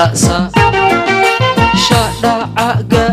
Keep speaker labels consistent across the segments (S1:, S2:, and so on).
S1: sasa shadhacaga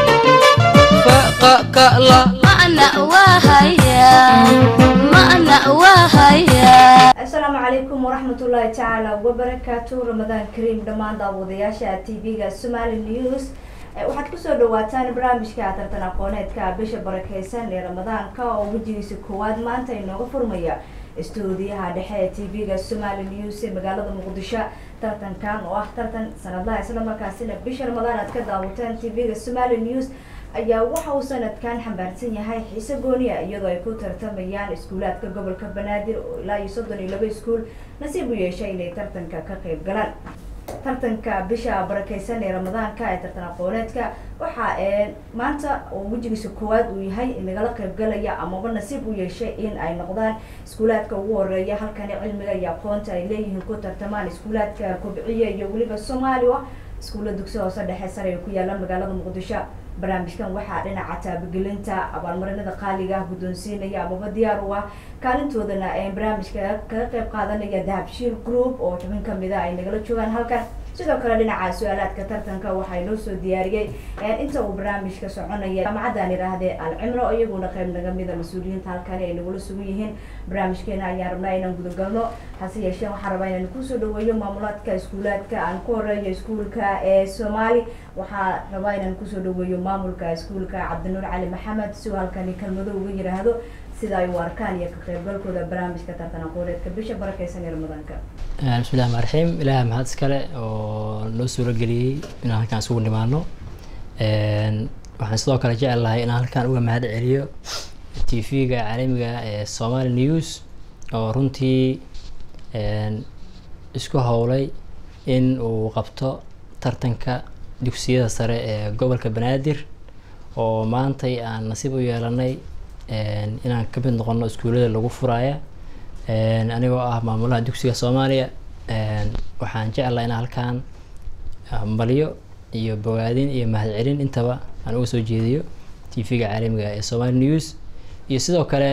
S1: faqaqala
S2: Ma'na wahaya Ma'na wahaya
S3: asalaamu calaykum waraxmatullaahi tacaala wabarakaatu ramadaan kariim dhammaan daawadayaasha tv-ga somali news Eh, waxaad kusoo dhawaataan barnaamijka tartan aqooneedka bisha barakeysan ee ramadaanka oo wejigiisa koowaad maanta inooga furmaya istuudiyaha dhexe ee tv-ga somali news ee magaalada muqdisho tartankan oo ah tartan sanadlaha islamarkaasina bisha ramadaan aad ka daawataan tv-ga somali news ayaa waxa uu sanadkan xambaarsan yahay xiise gooniya iyadoo ay ku tartamayaan iskuulaadka gobolka banaadir oo ilaa iyo soddon iyo laba iskuul nasiib u yeeshay inay tartanka ka qayb galaan tartanka bisha barakeysan ee ramadaanka ee tartan aqooneedka waxa ee maanta oo wejigiisa koowaad uu yahay nagala qaybgalaya amaba nasiib u yeeshay in ay noqdaan iskuulaadka ugu horeeya halkani cilmiga iyo aqoonta ay leeyihiin ku tartamaan iskuulaadka kobciya iyo weliba soomaaliya iskuulla dugsi hoose dhexe sare ee ku yaala magaalada muqdisho barnaamijkan waxaa dhinaca taabagelinta abaalmarinada qaaliga ah guddoonsiinaya amaba diyaar u ah kaalintoodana ee barnaamijka kaga qayb qaadanaya dahabshiil group oo xubin kamida ay nagala joogaan halkan sidoo kale dhinaca su-aalaadka tartanka waxaa inoo soo diyaariyey inta uu barnaamijka soconaya jaamacadan idhaahdee alcimro iyaguna qayb naga mida mas-uuliyiinta halkani ay nagula sugan yihiin barnaamijkeena ayaan rabnaa inaan gudagalno hase yeeshee waxaan rabaa inaan kusoo dhaweeyo maamulaadka iskuulaadka aan ku horeeyo iskuulka ee soomaali waxaa rabaa inaan kusoo dhaweeyo maamulka iskuulka cabdinuur cali maxamed si uu halkani kelmado uga yiraahdo sida ay u arkaan iyo ka qaybgalkooda barnaamijka tartan aqooneedka bisha barakeysan ee ramadaanka
S4: bismillahi rxmaan raxiim ilaah mahad iskale oo noo suuro geliyey inaan halkaan isugu nimaano waxaan sidoo kale jecel lahay inaan halkaan uga mahad celiyo t v-ga caalamiga ee somali news oo runtii isku howlay in uu qabto tartanka dugsiyada sare ee gobolka banaadir oo maantay aan nasiib u yeelanay inaan ka mid noqono iskuullada lagu furaya anigoo ah maamulaha dugsiga soomaaliya waxaan jeclaha inaan halkaan hambalyo iyo bogaadin iyo mahadcelin intaba aan uga soo jeediyo t v-ga caalamiga ee somali news iyo sidoo kale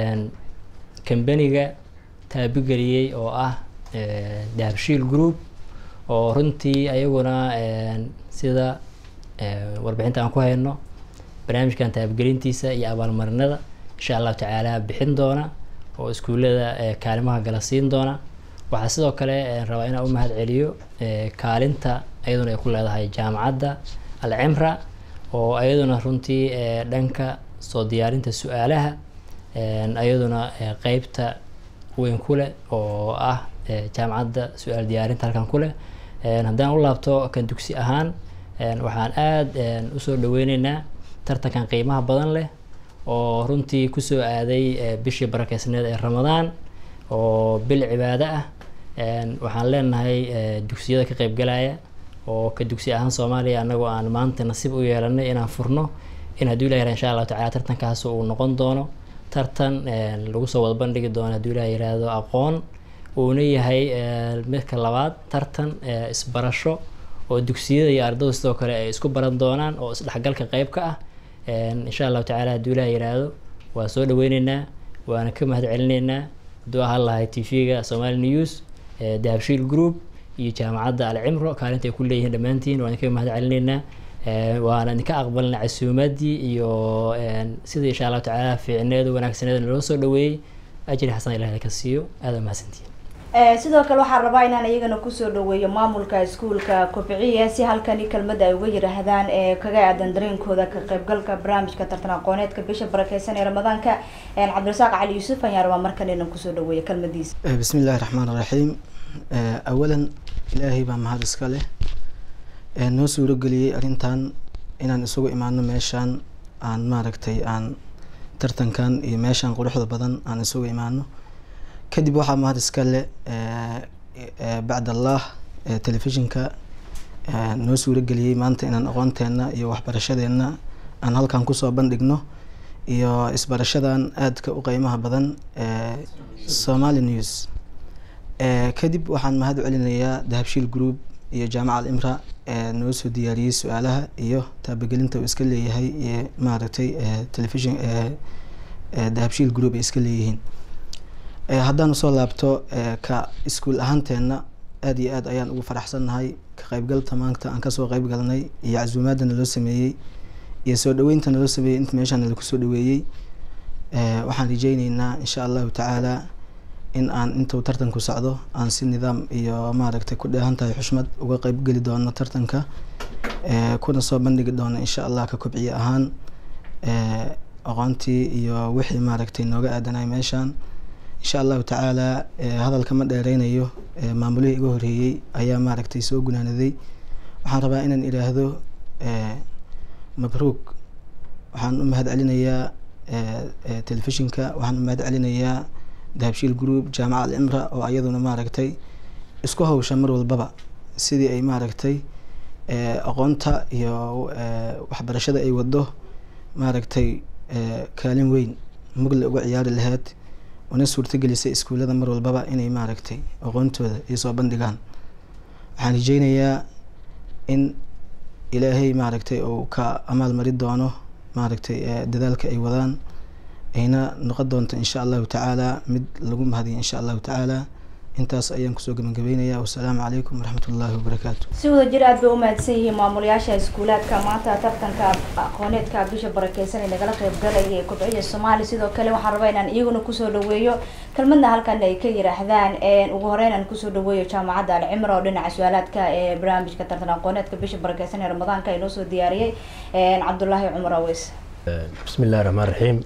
S4: kambaniga taabigeliyey oo ah dahabshiil group oo runtii ayaguna sida warbixinta aan ku hayno barnaamijkan taabagelintiisa iyo abaalmarinada insha allahu tacaala bixin doona oo iskuullada kaalimaha gala siin doona waxaa sidoo kale rabaa inaan u mahad celiyo kaalinta ayaduna ay ku leedahay jaamacadda alcimra oo ayaduna runtii dhanka soo diyaarinta su-aalaha ayaduna qeybta weyn ku leh oo ah jaamacadda su-aal diyaarinta halkan ku leh haddaan u laabto kan dugsi ahaan waxaan aada usoo dhaweyneynaa tartankan qiimaha badan leh oo runtii kusoo aaday bishii barakeysneed ee ramadaan oo bil cibaado ah waxaan leenahay dugsiyada ka qeybgalaya oo ka dugsi ahaan soomaaliya anagoo aan maanta nasiib u yeelanay inaan furno in hadduu ilah yara insha allahu tacala tartankaas uu noqon doono tartan lagu soo wada bandhigi doono hadduu ilah yiraahdo aqoon uuna yahay midka labaad tartan isbarasho oo dugsiyada iyo ardadu sidoo kale ay isku baran doonaan oo isdhexgalka qeyb ka ah insha allahu tacala hadduu ilah yiraahdo waa soo dhaweyneynaa waana ka mahad celineynaa hadduu ahaan lahay t v-ga somali news dahabshiil group iyo jaamacadda alcimro kaalinta ay ku leeyihiin dhammaantiin waan idinka mahad celineynaa waana idinka aqbalna casuumadii iyo sida insha allahu tacaala fiicneeda wanaagsaneeda naloo soo dhaweeyey ajri xasan ilahi ka siiyo aada mahadsantihin
S3: sidoo kale waxaan rabaa inaan iyagana kusoo dhaweeyo maamulka iskuulka kobciya si halkani kelmada ay uga yiraahdaan ee kaga aadan dareenkooda ka qaybgalka barnaamijka tartan aqooneedka bisha barakeysan ee ramadaanka cabdirasaaq cali yuusuf ayaan rabaa markan inaan kusoo dhaweeyo kelmadiisa
S5: bismi illahi raxmaan iraxiim awalan ilaahay baa mahad iska leh noo suurageliyey arrintan inaan isugu imaano meeshaan aan maaragtay aan tartankan iyo meeshaan quruxda badan aan isugu imaano kadib waxaa mahad iska leh bacd allah telefishinka noo suurageliyey maanta inaan aqoonteena iyo waxbarashadeena aan halkan kusoo bandhigno iyo isbarashadan aadka u qeymaha badan somali news kadib waxaan mahad celinayaa dahabshiil group iyo jaamaca alimra noo soo diyaariyey su-aalaha iyo taabagelinta uu iska leeyahay iyo maaragtay telefishin dahabshiil group ay iska leeyihiin haddaan usoo laabto ka iskuul ahaanteena aada iyo aad ayaan ugu faraxsannahay ka qaybgalta maanta aan kasoo qayb galnay iyo casuumaadda naloo sameeyey iyo soo dhaweynta naloo sameeyey inta meeshaan nalagu soo dhaweeyey waxaan rajeyneynaa insha allahu tacaala in aan intuu tartanku socdo aan si nidaam iyo maaragtay ku dheehan tahay xushmad uga qayb geli doono tartanka kuna soo bandhigi doono insha allah ka kobciye ahaan aqoontii iyo wixii maaragtay nooga aadanay meeshaan insha allahu tacaala hadalka ma dheereynayo maamulihii iga horeeyey ayaa maaragtay soo gunaanaday waxaan rabaa inaan idhaahdo mabruuk waxaan u mahad celinayaa telefishinka waxaan u mahad celinayaa dahabshiil group jaamaca alcimra oo ayaduna maaragtay isku hawsha mar walbaba sidii ay maaragtay aqoonta iyo waxbarashada ay wado maaragtay kaalin weyn mugle uga ciyaari lahayd una suurtagelisay iskuullada mar walbaba inay maaragtay aqoontooda ay soo bandhigaan waxaan rajeynayaa in ilaahay maaragtay uu ka amaal mari doono maaragtay dadaalka ay wadaan ayna noqon doonto insha allahu tacaala mid lagu mahadiyo insha allahu tacaala intaas ayaan kusoo gabagabeynaya wasalaamu calaykum waraxmat ullaahi wabarakaatu
S3: si wada jir aad bay u mahadsan yihiin maamulayaasha iskuulaadka maanta tartanka aqooneedka bisha barakeysan ee nagala qeyb galaya ee kobciya soomaali sidoo kale waxaan rabaa inaan iyaguna kusoo dhaweeyo kelmadna halkan ay ka yiraahdaan ugu horeyn aan kusoo dhaweeyo jaamacadda alcimra oo dhinaca su-aalaadka ee barnaamijka tartan aqooneedka bisha barakeysan ee ramadaanka inoo soo diyaariyey cabdulaahi cumar aweys
S1: bismi illahi raxmaan raxiim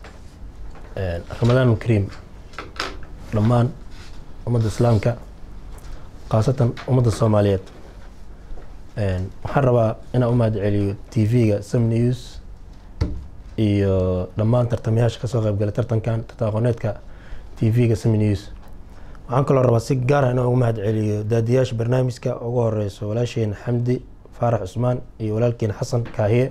S1: ramadaan kariim dhammaan ummadda islaamka khaasatan ummadda soomaaliyeed waxaan rabaa inaan u mahad celiyo t v-ga sam news iyo dhammaan tartamayaasha kasoo qaybgalay tartankan tartan aqooneedka t v-ga sam news waxaan kaloo rabaa si gaara inaan ugu mahad celiyo daadiyaasha barnaamijka ugu horeyso walaasheena xamdi faarax cusmaan iyo walaalkeena xasan kaahiye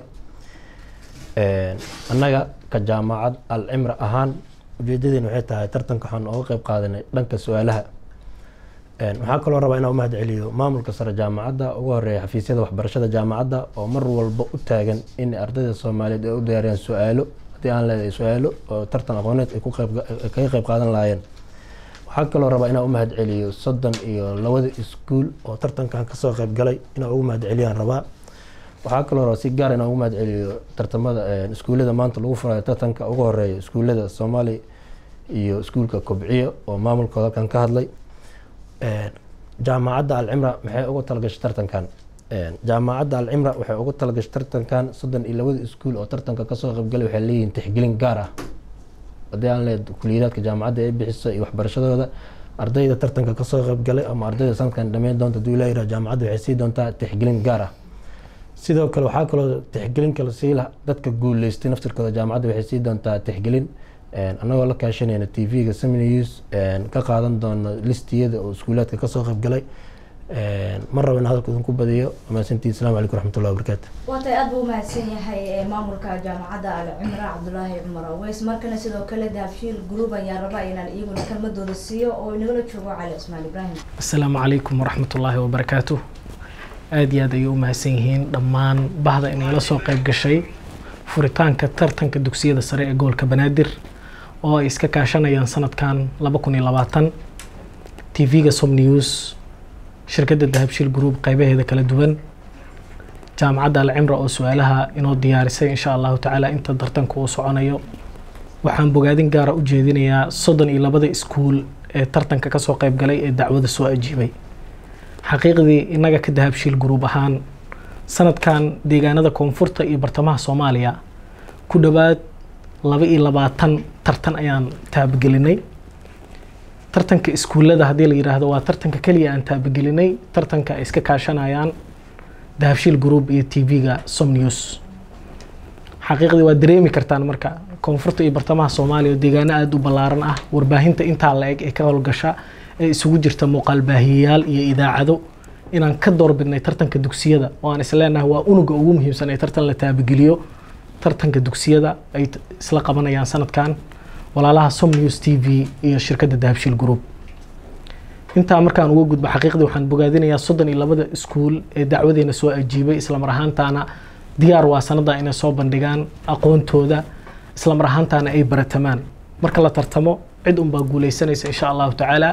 S1: annaga ka jaamacad al cimra ahaan ujeedadeena waxay tahay tartanka waxaan oga qeyb qaadanay dhanka su-aalaha waxaa kaloo rabaa inaan u mahad celiyo maamulka sare jaamacadda ugu horeeya xafiisyada waxbarashada jaamacadda oo mar walba u taagan in ardayda soomaaliyeed ay u diyaariyaan su-aalo haddii aan leedahay su-aalo oo tartan aqooneed ay kaga qeyb qaadan lahaayeen waxaa kaloo rabaa inaan u mahad celiyo soddon iyo labada iskuul oo tartankan kasoo qeyb galay inaan ugu mahad celiyaan rabaa waxaa kaloo rabaa si gaar inaan ugu mahad celiyo tartamada iskuullada maanta lagu furayo tartanka ugu horeeya iskuullada soomaali iyo iskuulka kobciyo oo maamulkooda halkan ka hadlay jaamacadda alcimra maxay ugu talagashay tartankan jaamacadda alcimra waxay ugu talagashay tartankan soddon iyo labada iskuul oo tartanka kasoo qaybgalay waxay leeyihiin tixgelin gaar ah haddii aan leed kuliyadaadka jaamacadda ay bixiso iyo waxbarashadooda ardayda tartanka kasoo qaybgalay ama ardayda sanadkan dhameyn doonta haduu ilaa yirah jaamacadda waxay sii doontaa tixgelin gaar ah sidoo kale waxaa kaloo tixgelin kale siila dadka guuleystay naftirkooda jaamacadda waxay sii doontaa tixgelin annagoo la kaashanayna t v-ga seminews ka qaadan doono listiyada oo iskuulaadka kasoo qaybgalay mar raba in hadalka idinku badiyo mahadsantiin assalamu calaykum waraxmatullahi wabarakaatu
S3: waatay aad buu umahadsan yahay maamulka jaamacadda alcimra cabdulaahi cumar aweys markana sidoo kale dahabshiil group ayaa raba inaan iyaguna kelmadooda siiyo oo inagala joogo cali cismaan ibraahim
S6: asalaamu calaykum waraxmatullaahi wabarakaatu aada iyo aad ayay u mahadsan yihiin dhammaan bahda inagala soo qayb gashay furitaanka tartanka dugsiyada sare ee gobolka banaadir oo ay iska kaashanayaan sanadkan laba kun iyo labaatan t v-ga som news shirkadda dahabshiil group qeybaheeda kala duwan jaamacadda alcimra oo su-aalaha inoo diyaarisay insha allahu tacaala inta tartanka uu soconayo waxaan bogaadin gaara u jeedinayaa soddon iyo labada iskuul ee tartanka kasoo qayb galay ee dacwada soo ajiibay xaqiiqdii innaga ka dahabshiil group ahaan sanadkan deegaanada koonfurta iyo bartamaha soomaaliya ku dhowaad laba iyo labaatan tartan ayaan taabagelinay tartanka iskuullada haddii la yidhaahdo waa tartanka keliya aan taabagelinay tartanka ay iska kaashanayaan dahabshiil group iyo t v-ga som news xaqiiqdii waa dareemi kartaan marka koonfurta iyo bartamaha soomaaliya oo deegaano aada u ballaaran ah warbaahinta intaa la eg ee ka howlgasha ee isugu jirta muuqaal baahiyayaal iyo idaacado inaan ka doorbidnay tartanka dugsiyada oo aan isleenahay waa unuga ugu muhiimsan ee tartan la taabageliyo tartanka dugsiyada ay isla qabanayaan sanadkan walaalaha som news t v iyo shirkadda dahabshiil group intaa markaan uga gudbo xaqiiqdii waxaan bogaadinayaa soddon iyo labada iskuul ee dacwadeena soo ajiibay islamar ahaantaana diyaar waa sanada inay soo bandhigaan aqoontooda islamar ahaantaana ay baratamaan marka la tartamo cid unbaa guuleysanaysa insha allahu tacaala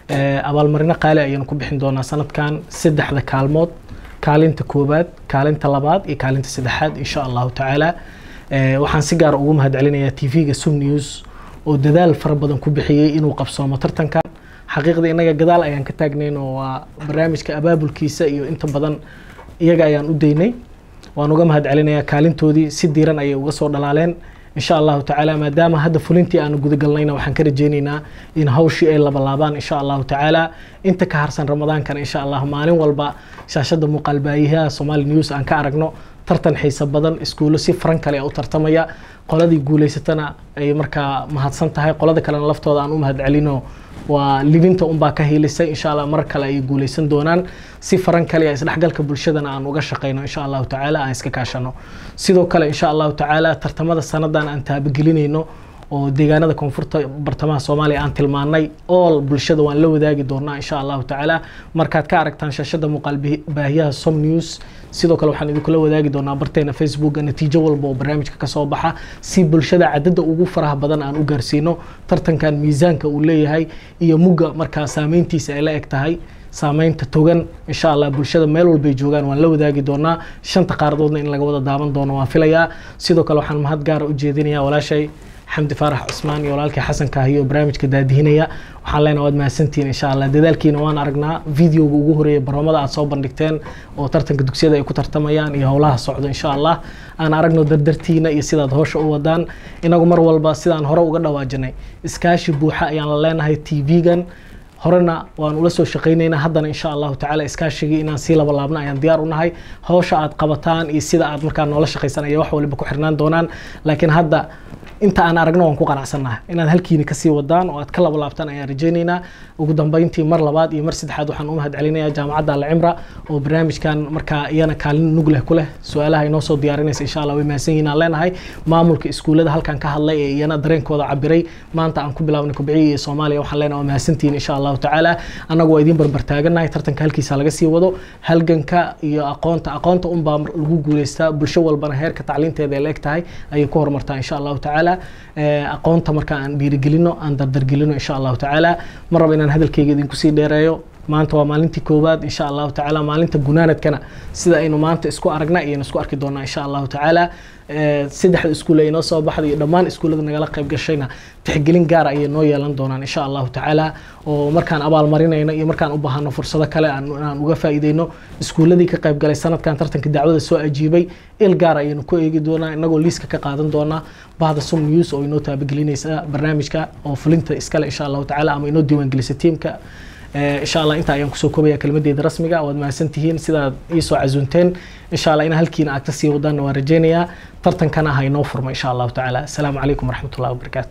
S6: Eh, abaalmarino qaali ayaynu ku bixin doonaa sanadkan saddexda kaalmood kaalinta koowaad kaalinta labaad iyo kaalinta saddexaad insha allahu tacaala Eh, waxaan si gaar ugu mahadcelinayaa tv-ga sum news oo dadaal fara badan ku bixiyey inuu qabsoomo tartankan xaqiiqda innaga gadaal ayaan ka taagnayn oo waa barnaamijka abaabulkiisa iyo inta badan iyaga ayaan u daynay waan uga mahadcelinayaa kaalintoodii si diiran ayay uga soo dhalaaleen insha allahu tacaala maadaama hadda fulintii aanu gudagalnayna waxaan ka rajeyneynaa in hawshii ay labalaabaan insha allahu tacaala inta ka harsan ramadaankana insha allah maalin walba shaashada muuqaalbaahiyaha somali news aan ka aragno tartan xiiso badan iskuulo si faran kale u tartamaya qoladii guuleysatana ay markaa mahadsan tahay qolada kalena laftooda aan u mahadcelino waa libinta unbaa ka hiilisay insha allah mar kale ay guuleysan doonaan si faran kale iyo isdhexgalka bulshadana aan uga shaqeyno insha allahu tacaala aan iska kaashano sidoo kale insha allahu tacaala tartamada sanadan aan taabagelinayno oo deegaanada koonfurta bartamaha soomaaliya aan tilmaanay all bulshada waan la wadaagi doonaa insha allahu tacaala markaad ka aragtaan shaashada muuqaal baahi- baahiyaha som news sidoo kale waxaan idinkula wadaagi doonaa barteena facebooka natiijo walba oo barnaamijka kasoo baxa si bulshada cadada ugu faraha badan aan u gaarsiino tartankan miisaanka uu leeyahay iyo mugga markaa saameyntiisa ay la eg tahay saameynta togan insha allah bulshada meel walbay joogaan waan la wadaagi doonaa shanta qaaradoodna in laga wada daawan doono waan filayaa sidoo kale waxaan mahad gaara u jeedinayaa walaashay xamdi faarax cusmaan iyo walaalkii xasan kaahiyo barnaamijka daadihinaya waxaan leenahay waad mahadsantihiin insha allah dadaalkiina waan aragnaa videoga ugu horeeya barnaamada aad soo bandhigteen oo tartanka dugsiyada ay ku tartamayaan iyo howlaha socdo insha allah aan aragno dardartiina iyo sidaad howsha u wadaan inagu mar walba sidaan hore uga dhawaajinay iskaashi buuxa ayaan la leenahay tv-gan horena waan ula soo shaqaynaynaa haddana insha allahu tacaala iskaashigii inaan sii laba laabna ayaan diyaar u nahay hawsha aad qabataan iyo sida aad markaa noola shaqaysan ayaa wax waliba ku xirnaan doonaan laakiin hadda inta aan aragno waan ku qanacsannahay inaad halkiini kasii wadaan oo aad ka laba laabtaan ayaan rajaynaynaa ugu dambeyntii mar labaad iyo mar saddexaad waxaan u mahadcelinayaa jaamacadda alcimra oo barnaamijkan markaa iyana kaalin nug leh ku leh su-aalaha inoo soo diyaarinaysa insha allah way mahadsan yihiin aan leenahay maamulka iskuullada halkan ka hadlay ee iyana dareenkooda cabiray maanta aan ku bilaabnay kubciyi iyo soomaaliya waxaan leenahay waa mahadsantihiin insha allahu tacaala annagu waa idiin barbartaaganahay tartanka halkiisa laga sii wado halganka iyo aqoonta aqoonta unbaa lagu guuleystaa bulsho walbana heerka tacliinteeda ay la eg tahay ayay ku horumartaa insha allahu tacaala Eh, aqoonta marka aan dhiirigelino aan dardargelino insha allahu tacaala ma rabo inaan hadalkayga idinku sii dheereeyo maanta waa maalintii koowaad insha allahu tacaala maalinta gunaanadkana sida aynu maanta isku aragna ayaynu isku arki doonaa insha allahu tacaala Eh, saddexda iskuul ay noo soo baxday iyo dhammaan iskuullada nagala qayb gashayna tixgelin gaara ayay noo yeelan doonaan insha allahu tacaala oo markaan abaalmarinayno iyo markaan u baahano fursado kale aan aan uga faa'iideyno iskuulladii ka qayb galay sanadkan tartanka dacwada soo ajiibay il gaar ayaynu ku eegi doonaa inagoo liiska ka qaadan doonaa bahda sum news oo inoo taabagelinaysa barnaamijka oo fulinta iskale insha allahu tacaala ama inoo diiwaangelisa tiimka Eh, insha allah intaa ayaan kusoo koobaya kelmadeeda rasmiga waad mahadsan tihiin sidaad iisoo casuunteen insha allah in halkiina aad kasii wadaanna waan rajeynayaa tartankana ha inoo furmo insha allahu tacaala asalaamu calaykum waraxmatullahi wabarakaatu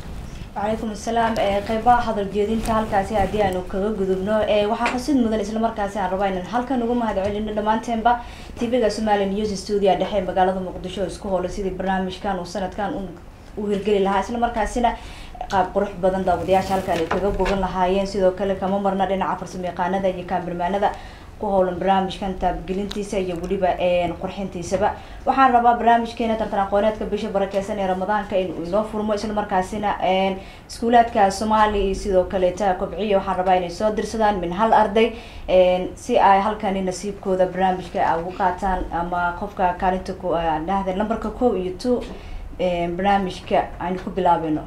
S3: وعليكم السلام qeybaha hadal jeedinta halkaasi haddii aanu kaga gudubno waxaa xusid mudan islamarkaasi aan rabaa inaan halkan uga mahad celino dhammaanteenba tv-ga somali news studio dhexe magaalada muqdisho oo isku howlay sidii barnaamijkan uu sanadkan u hirgeli lahaa islamarkaasina qaab qurux badan daawadayaasha halkan ay kaga bogan lahaayeen sidoo kale kama marna dhinaca farsamo yaqaanada iyo kaamirmaanada ku howlan barnaamijkan taabgelintiisa iyo weliba qurxintiisaba waxaan rabaa barnaamijkeena tartan aqooneedka bisha barakeysan ee ramadaanka inuu inoo furmo islamarkaasina iskuulaadka soomaali iyo sidoo kaleeta kobciya waxaan rabaa inay soo dirsadaan min hal arday si ay halkani nasiibkooda barnaamijka ay ugu qaataan ama qofka kaalinta ku dhahda numberka kow iyo two barnaamijka aynu ku bilaabeyno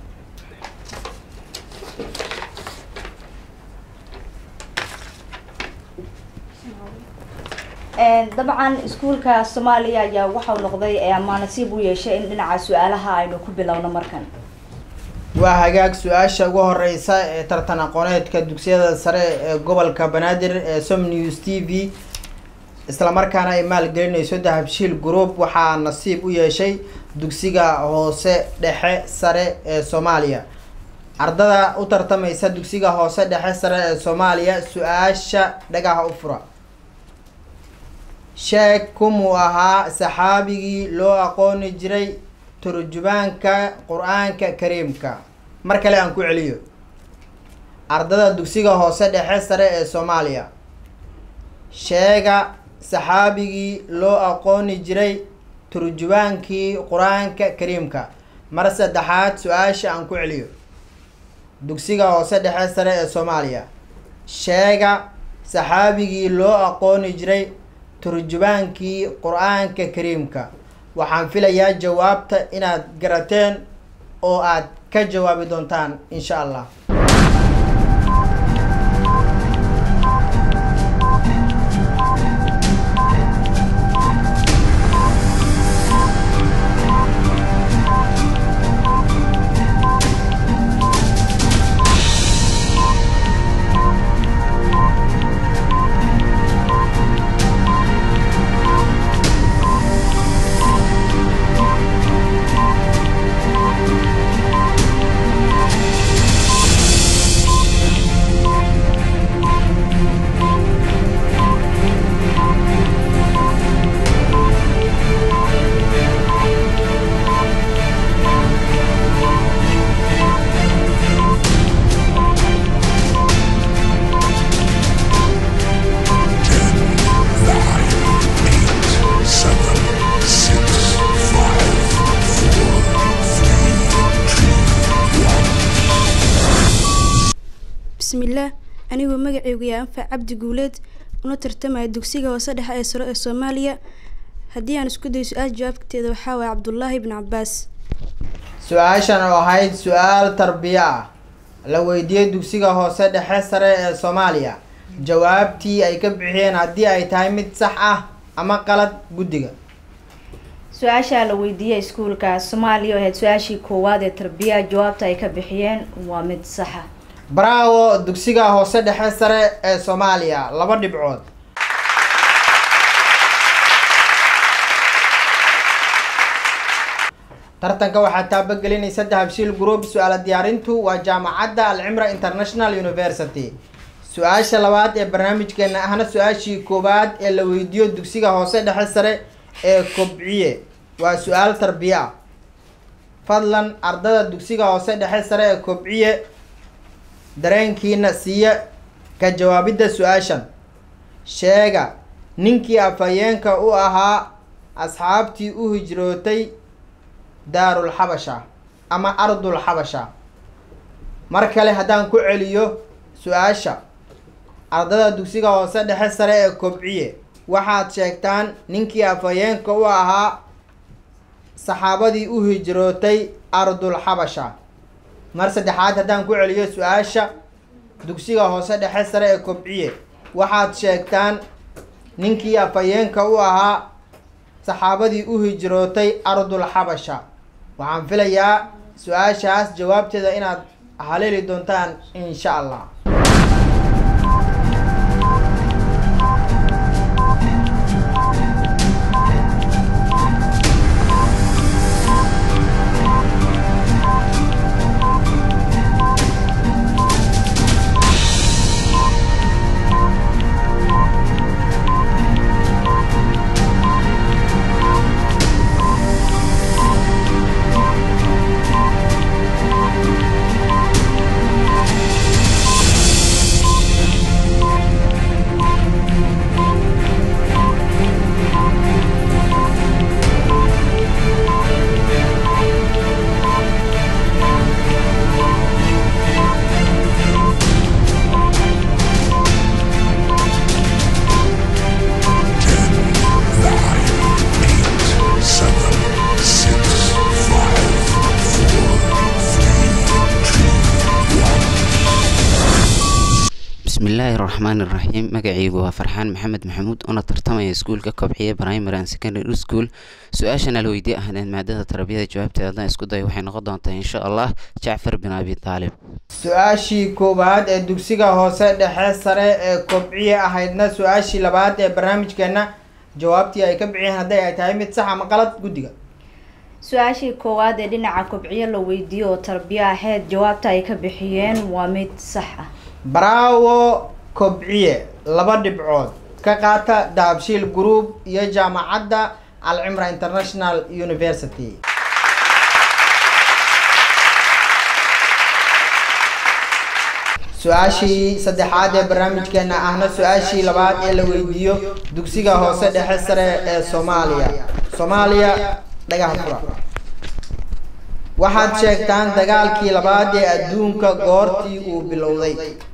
S3: dabcan iskuulka soomaaliya ayaa waxau noqday ama nasiib u yeeshay in dhinaca su-aalaha aynu ku bilowno markan
S7: waa hagaag su-aasha ugu horeysa ee tartan aqooneedka dugsiyada sare ee gobolka banaadir ee som news t v islamarkaana ay maalgelinayso dahabshiil group waxaa nasiib u yeeshay dugsiga hoose dhexe sare ee soomaaliya ardada u tartamaysa dugsiga hoose dhexe sare ee soomaaliya su-aasha dhagaha u fura sheeg kumuu ahaa saxaabigii loo aqooni jiray turjubaanka qur-aanka kariimka mar kale aan ku celiyo ardada dugsiga hoose dhexe sare ee soomaaliya sheega saxaabigii loo aqooni jiray turjubaankii qur-aanka kariimka mar saddexaad su-aasha aan ku celiyo dugsiga hoose dhexe sare ee soomaaliya sheega saxaabigii loo aqooni jiray turjubaankii qur-aanka kariimka waxaan filayaa jawaabta inaad garateen oo aad ka jawaabi doontaan insha allah
S8: bismillaah anigoo magacaygu yaa anfac cabdi guuleed una tartamaya dugsiga hoose dhexe ee sare ee soomaaliya haddii aan isku dayo su-aal jawaabteeda waxaa waaya cabdullaahi ibn cabaas
S7: su-aashan oo ahayd su-aal tarbiyo ah la weydiiyey dugsiga hoose dhexe sare ee soomaaliya jawaabtii ay ka bixiyeen haddii ay tahay mid sax ah ama qalad guddiga
S3: su-aasha la weydiiyey iskuulka soomaaliya oo ahayd su-aashii koowaad ee tarbiyaha jawaabta ay ka bixiyeen waa mid saxa
S7: bravo dugsiga hoose dhexe sare ee soomaaliya laba dhibcood tartanka waxaa taabagelinaysa dahabshiil group su-aala diyaarintu waa jaamacadda alcimra international university su-aasha labaad ee barnaamijkeena ahna su-aashii koowaad ee la weydiiyo dugsiga hoose dhexe sare ee kobciye waa su-aal tarbiya ah fadlan ardada dugsiga hoose dhexe sare ee kobciye dareenkiina siiya ka jawaabidda su-aashan sheega ninkii afhayeenka u ahaa asxaabtii u hijrootay daarul xabasha ama ardul xabasha mar kale haddaan ku celiyo su-aasha ardada dugsiga hoose dhexe sare ee kobciye waxaad sheegtaan ninkii afhayeenka u ahaa saxaabadii u hijrootay ardul xabasha mar saddexaad haddaan ku celiyo su-aasha dugsiga hoose dhexe sare ee kobciye waxaad sheegtaan ninkii afhayeenka u ahaa saxaabadii u hijrootay ardul xabasha waxaan filayaa su-aashaas jawaabteeda inaad haleeli doontaan insha allah
S9: bismillaahi raxmaani raxiim magacaygu waa farxaan maxamed maxamuud una tartamaya iskuulka kobciye primary and secondary school su-aashan ala weydiye ahdeen maadada tarbiyada jawaabteeda haddaan isku dayo waxay noqon doontaa insha allah jacfar bin abi taalib
S7: su-aashii koowaad ee dugsiga hoose dhexe sare ee kobciye ahaydna su-aashii labaad ee barnaamijkeena jawaabtii ay ka bixiyeen hadday ay tahay mid sax ama qalad guddiga
S3: su-aashii koowaad ee dhinaca kobciyo la weydiiyo oo tarbiyo ahayd jawaabta ay ka bixiyeen waa mid sax ah
S7: bravo kobciye laba dhibcood ka qaata dahabshiil group iyo jaamacadda alcimra international university su-aashii saddexaad ee barnaamijkeena ahna su-aashii labaad ee la weydiiyo dugsiga hoose dhexe sare ee soomaaliya soomaaliya dhagaha fura waxaad sheegtaan dagaalkii labaad ee adduunka goortii uu bilowday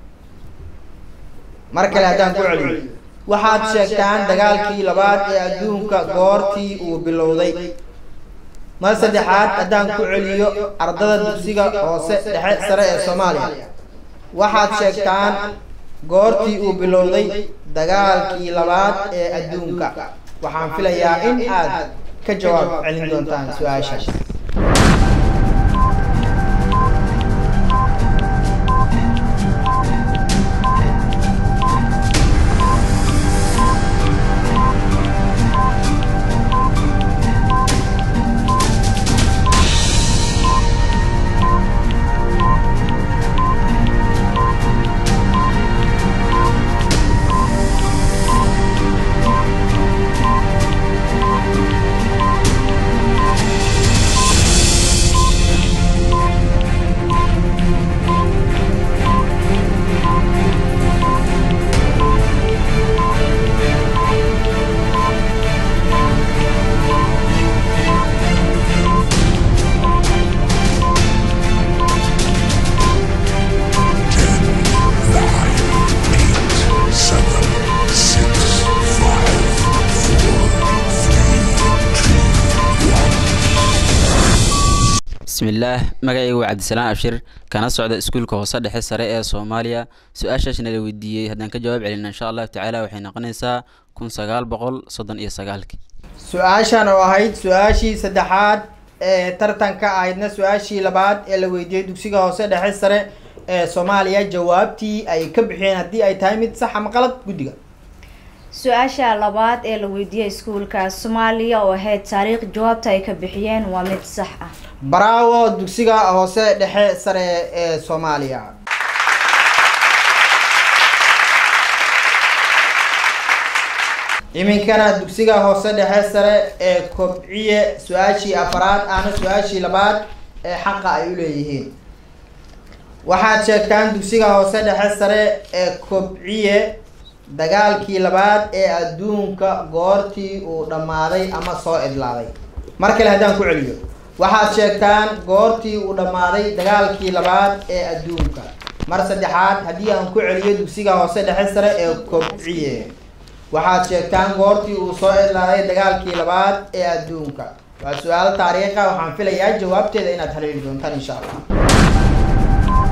S7: mar kale haddaan ku celiyo waxaad sheegtaan dagaalkii labaad ee adduunka goortii uu bilowday mar saddexaad haddaan ku celiyo ardada dugsiga hoose dhexe sare ee soomaaliya waxaad sheegtaan goortii uu bilowday dagaalkii labaad ee adduunka waxaan filayaa in aad ka jawaab celin doontaan su-aashaas
S10: bismillaah magacaygu waa cabdisalaan abshir kana socda iskuulka hoose dhexe sare ee soomaaliya su-aashaasna la weydiiyey haddaan ka jawaab celina insha allahu tacaala waxay noqonaysaa kun sagaal boqol soddon iyo sagaalkii
S7: su-aashan oo ahayd su-aashii saddexaad ee tartanka ahaydna su-aashii labaad ee la weydiiyey dugsiga hoose dhexe sare ee soomaaliya jawaabtii ay ka bixiyeen haddii ay tahay mid sax ama qalad guddiga
S3: su-aasha labaad ee la weydiiyey iskuulka soomaaliya oo ahayd taariikh jawaabta ay ka bixiyeen waa mid sax ah
S7: braawo dugsiga hoose dhexe sare ee soomaaliya iminkana dugsiga hoose dhexe sare ee kobciye su-aashii afaraad ahna su-aashii labaad ee xaqa ay u leeyihiin waxaad sheegtaan dugsiga hoose dhexe sare ee kobciye dagaalkii labaad ee adduunka goortii uu dhammaaday ama soo idlaaday mar kale haddaan ku celiyo waxaad sheegtaan goortii uu dhammaaday dagaalkii labaad ee adduunka mar saddexaad haddii aan ku celiyo dugsiga hoose dhexe sare ee kobciye waxaad sheegtaan goortii uu soo idlaaday dagaalkii labaad ee adduunka waa su-aal taariikha waxaan filayaa jawaabteeda inaad haleeli doontaan insha allah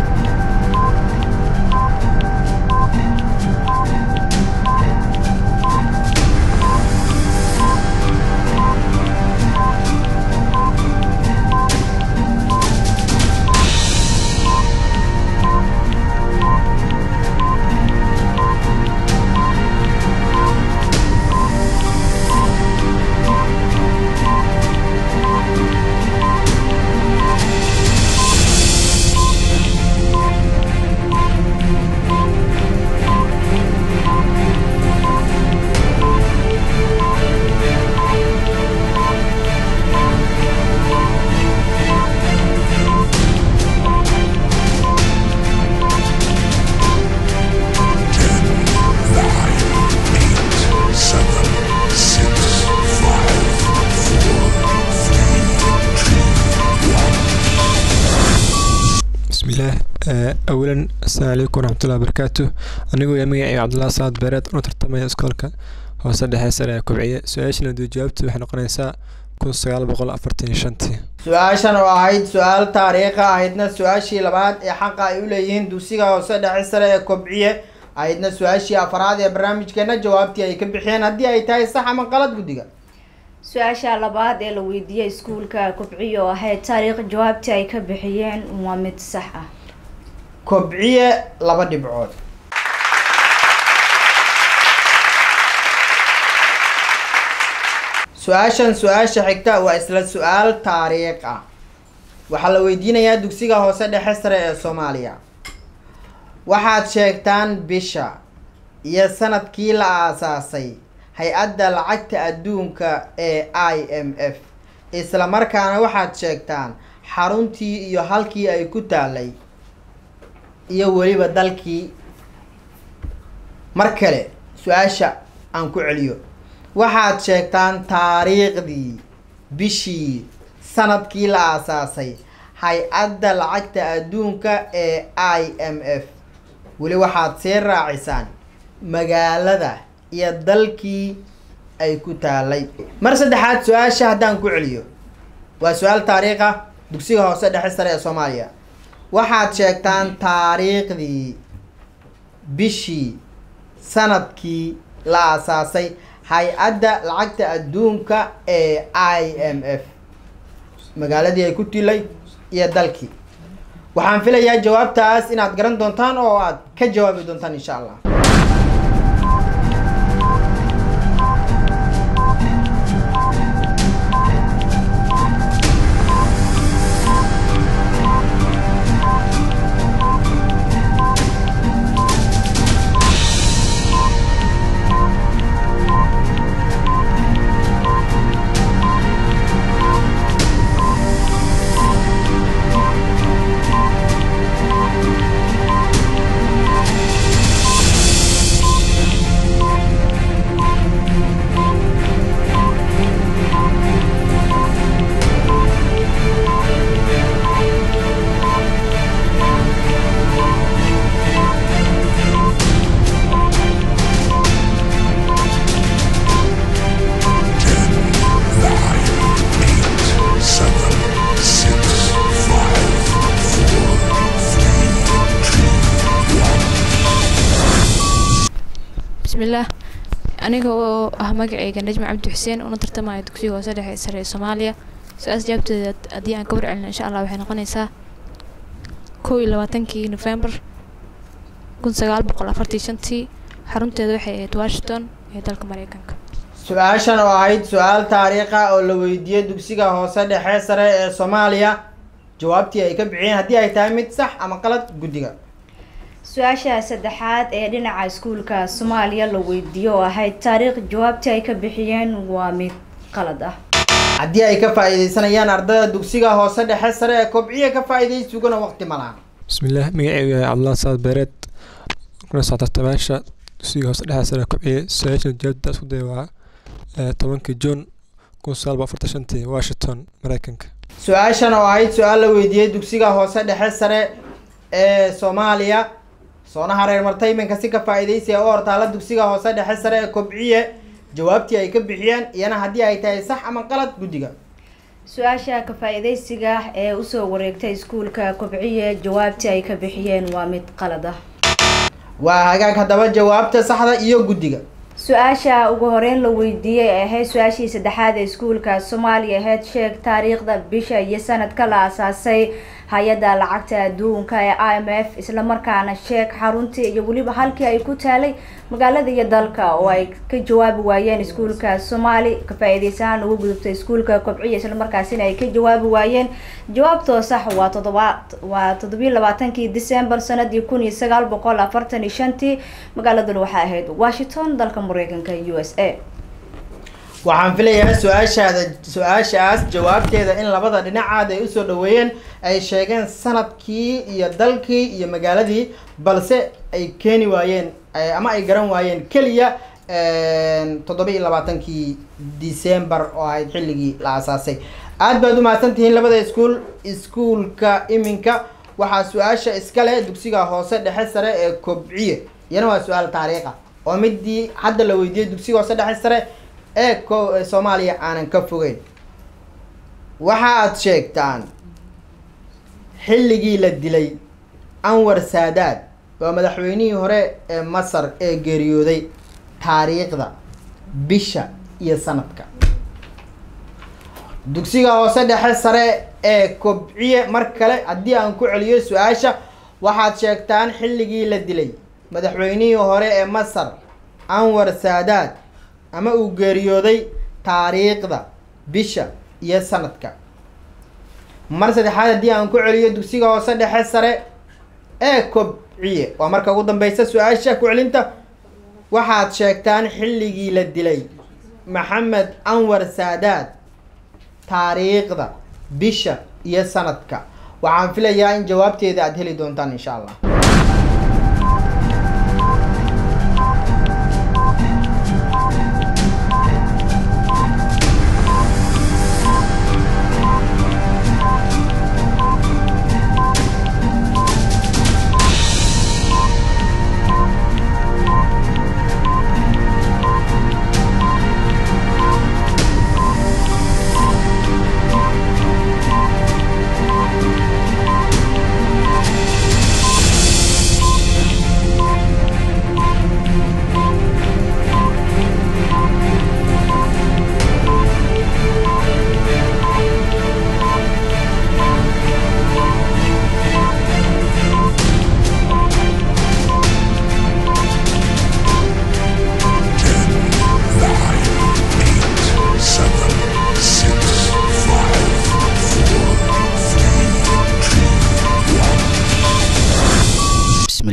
S11: bismillaah awalan asalaamu calaykum waraxmatullahi wabarakaatu anigoo yaa magacayga cabdullahi salaad beereed una tartamaya iskoolka hoose dhexe sare ee kubciye su-aashana duu jawaabtu waxay noqonaysaa kun sagaal boqol afartan iyo shantii
S7: su-aashan oo ahayd su-aal taariikha ahaydna su-aashii labaad ee xaqa ay u leeyihiin dugsiga hoose dhexe sare ee kobciye ahaydna su-aashii afaraad ee barnaamijkeena jawaabtii ay ka bixiyeen haddii ay tahay sax ama qalad guddiga
S3: su-aasha labaad ee la weydiiyey iskuulka kobciye oo ahayd taariikh jawaabtii ay ka bixiyeen waa mid sax ah
S7: kobciye laba dhibcood su-aashan su-aasha xigta waa isla su-aal taariikh ah waxaa la weydiinayaa dugsiga hoose dhexe sare ee soomaaliya waxaad sheegtaan bisha iyo sanadkii la aasaasay hay-adda lacagta adduunka ee i m f isla markaana waxaad sheegtaan xaruntii iyo halkii ay ku taalay iyo weliba dalkii mar kale su-aasha aan ku celiyo waxaad sheegtaan taariikhdii bishii sanadkii la aasaasay hay-adda lacagta adduunka ee i m f weli waxaad sii raacisaan magaalada iyo dalkii ay ku taalay mar saddexaad su-aasha haddaan ku celiyo waa su-aal taariikh ah dugsiga hoose dhexe sare ee soomaaliya waxaad sheegtaan taariikhdii bishii sanadkii la aasaasay hay-adda lacagta adduunka ee i m f magaaladii ay ku tilay iyo dalkii waxaan filayaa jawaabtaas inaad garan doontaan oo aad ka jawaabi doontaan insha allah
S12: bismillaah aniga oo ah magacayga najmi cabdi xuseen una tartamaya dugsiga hoose dhexe ee sare ee soomaaliya su-aas jawaabteeda haddii aan ka warcelino insha allah waxay noqonaysaa kow iyo labaatankii nofembar kun sagaal boqol afartii shantii xarunteeda waxay ahayd washington ee dalka mareykanka
S7: su-aashan oo ahayd su-aal taariikha oo la weydiiyey dugsiga hoose dhexe sare ee soomaaliya jawaabtii ay ka bixiyeen haddii ay tahay mid sax ama qalad guddiga
S3: su-aasha saddexaad ee dhinaca iskuulka soomaaliya la weydiiyo oo ahayd taariikh jawaabtii ay ka bixiyeen waa mid qalad ah
S7: haddii ay ka faa'iidaysanayaan ardayda dugsiga hoose dhexe sare ee kobciya ka faa'iidaysugana waqti ma laha
S11: bismillaah magacaygu yahay cabdullah saad beereed kuna soo tartamaasha dugsiga hoose dhexe sare kobciye su-aasha jawaabta isku day waa eh, tobankii juun kun sagaal boqol afartan shantii washington mareykanka
S7: su-aashan oo ahayd su-aal la weydiiyey dugsiga hoose dhexe sare ee soomaaliya soona hareer martay iminka si ka faa'iidaysiya u hortaala dugsiga hoose dhexe sare ee kobciye jawaabtii ay ka bixiyeen iyana haddii ay tahay sax ama qalad guddiga
S3: su-aasha ka faa'iidaysiga ee usoo wareegtay iskuulka kobciye jawaabtii ay ka bixiyeen waa mid qalad ah
S7: waa hagaag haddaba jawaabta saxda iyo guddiga
S3: su-aasha ugu horeyn la weydiiyey ee ahayd su-aashii saddexaad ee iskuulka soomaaliya ahayd sheeg taariikhda bisha iyo sanadka la asaasay hay-adda lacagta adduunka ee i m f islamarkaana sheeg xaruntii iyo weliba halkii ay ku taalay magaalada iyo dalka oo ay ka jawaabi waayeen iskuulka soomaali ka faa-iideysahaan ugu gudubtay iskuulka kobciya islamarkaasina ay ka jawaabi waayeen jawaabtoo sax waa todoba waa toddobiyi labaatankii december sanadii kun iyo sagaal boqol afartan iyo shantii magaaladuna waxay ahayd washington dalka mareykanka u s a
S7: waxaan filayaa su-aashaada su-aashaas jawaabteeda in labada dhinacaad ay usoo dhaweeyeen ay sheegeen sanadkii iyo dalkii iyo magaaladii balse ay keeni waayeen eh, ama ay garan waayeen keliya toddoba iyo labaatankii december oo ahayd xilligii la asaasay aad baad umahadsan tihiin labada iskuul iskuulka iminka waxaa su-aasha iskale dugsiga hoose dhexe sare ee kobciye iyana waa su-aal taariikha oo midii hadda la weydiiyey dugsiga hoose dhexe sare ee ko ee soomaaliya aanan ka fogeyn waxa aad sheegtaan xilligii la dilay anwar saadaad waa madaxweynihii hore ee masar ee geeriyooday taariikhda bisha iyo sanadka dugsiga hoose dhexe sare ee kobciye mar kale haddii aan ku celiyo su-aasha waxaad sheegtaan xilligii la dilay madaxweynihii hore ee masar anwar saadaad ama uu geeriyooday taariikhda bisha iyo sanadka mar saddexaad haddii aan ku celiyo dugsiga hoose dhexe sare ee kobciye waa marka ugu dambeysa su-aasha ku celinta waxaad sheegtaan xilligii la dilay maxamed anwar saadaad taariikhda bisha iyo sanadka waxaan filayaa in jawaabteeda aad heli doontaan insha allah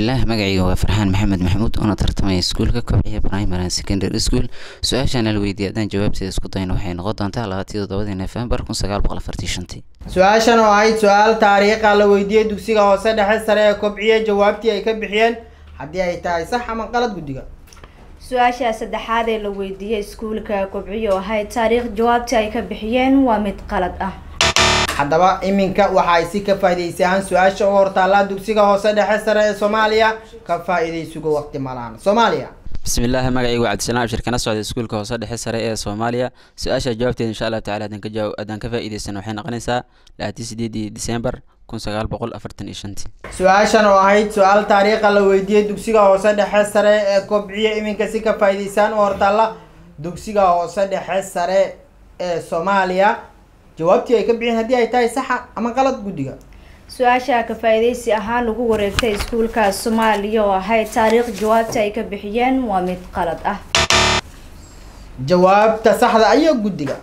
S9: bismillaah magacayga waa farxaan maxamed maxamuud una tartamaya iskuulka kobciya primary and secondary school su-aashaan la weydiiyay haddaan jawaabteeda isku dayno waxay noqon doontaa labaatiyo toddobadii nofembar kun sagaal boqol afartii shantii
S7: su-aashan oo ahayd su-aal taariikha la weydiiyey dugsiga hoose dhexe sare ee kobciye jawaabtii ay ka bixiyeen haddii ay tahay sax ama qalad guddiga
S3: su-aasha saddexaad ee la weydiiyey iskuulka kobciyo oo ahayd taariikh jawaabta ay ka bixiyeen waa mid qalad ah
S7: haddaba iminka waxa ay si ka faa'iidaysayaan su-aasha uga hortaallaa dugsiga hoose dhexe sare ee soomaaliya ka faa'iidaysuga waqti malaan soomaaliya
S10: bismillaahi magacaygu waa cabdisalaam abshir kana socda iskuulka hoose dhexe sare ee soomaaliya su-aasha jawaabteeda insha allahu tacala haddaan ka jawaab haddaan ka faa'iidaysan waxay noqonaysaa labatii sideedii disembar kun sagaal boqol afartan iyo shantii
S7: su-aashan oo ahayd su-aal taariikha la weydiiyey dugsiga hoose dhexe sare ee kobciye iminka si ka faa'iidaysaan u hortaalla dugsiga hoose dhexe sare ee soomaaliya jawaabtii ay ka bixiyeen haddii ay tahay saxa ama qalad guddiga
S3: su-aasha ka faa'iidaysi ahaan ugu wareegtay iskuulka soomaaliya oo ahayd taariikh jawaabta ay ka bixiyeen waa mid qalad ah
S7: jawaabta saxda ayo guddiga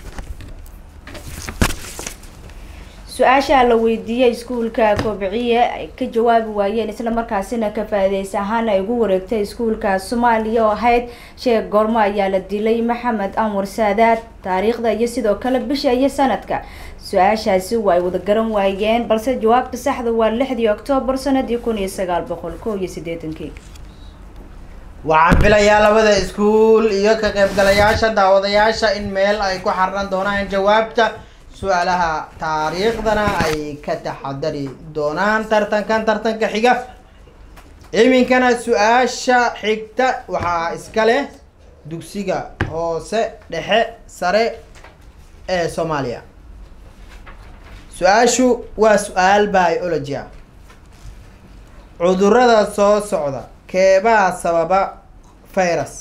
S3: su-aasha la weydiiyey iskuulka kobciye ay ka jawaabi waayeen islamarkaasina ka faa'iidaysi ahaan ay ugu wareegtay iskuulka soomaaliya oo ahayd sheeg goormo ayaa la dilay maxamed anwar saadaad taariikhda iyo sidoo kale bisha iyo sanadka su-aashaasi waa ay wada garan waayeen balse jawaabta saxda waa lixdii oktoobar sanadii kun iyo sagaal boqol kow iyo siddeetankii
S7: waxaan filayaa labada iskuul iyo ka qaybgalayaasha daawadayaasha in meel ay ku xarran doonaan jawaabta su-aalaha taariikhdana ay ka taxadari doonaan tartankan tartanka xiga iminkana su-aasha xigta waxaa iska leh dugsiga hoose dhexe sare ee soomaaliya su-aashu waa su-aal biology ah cudurada soo socda keebaa sababa virus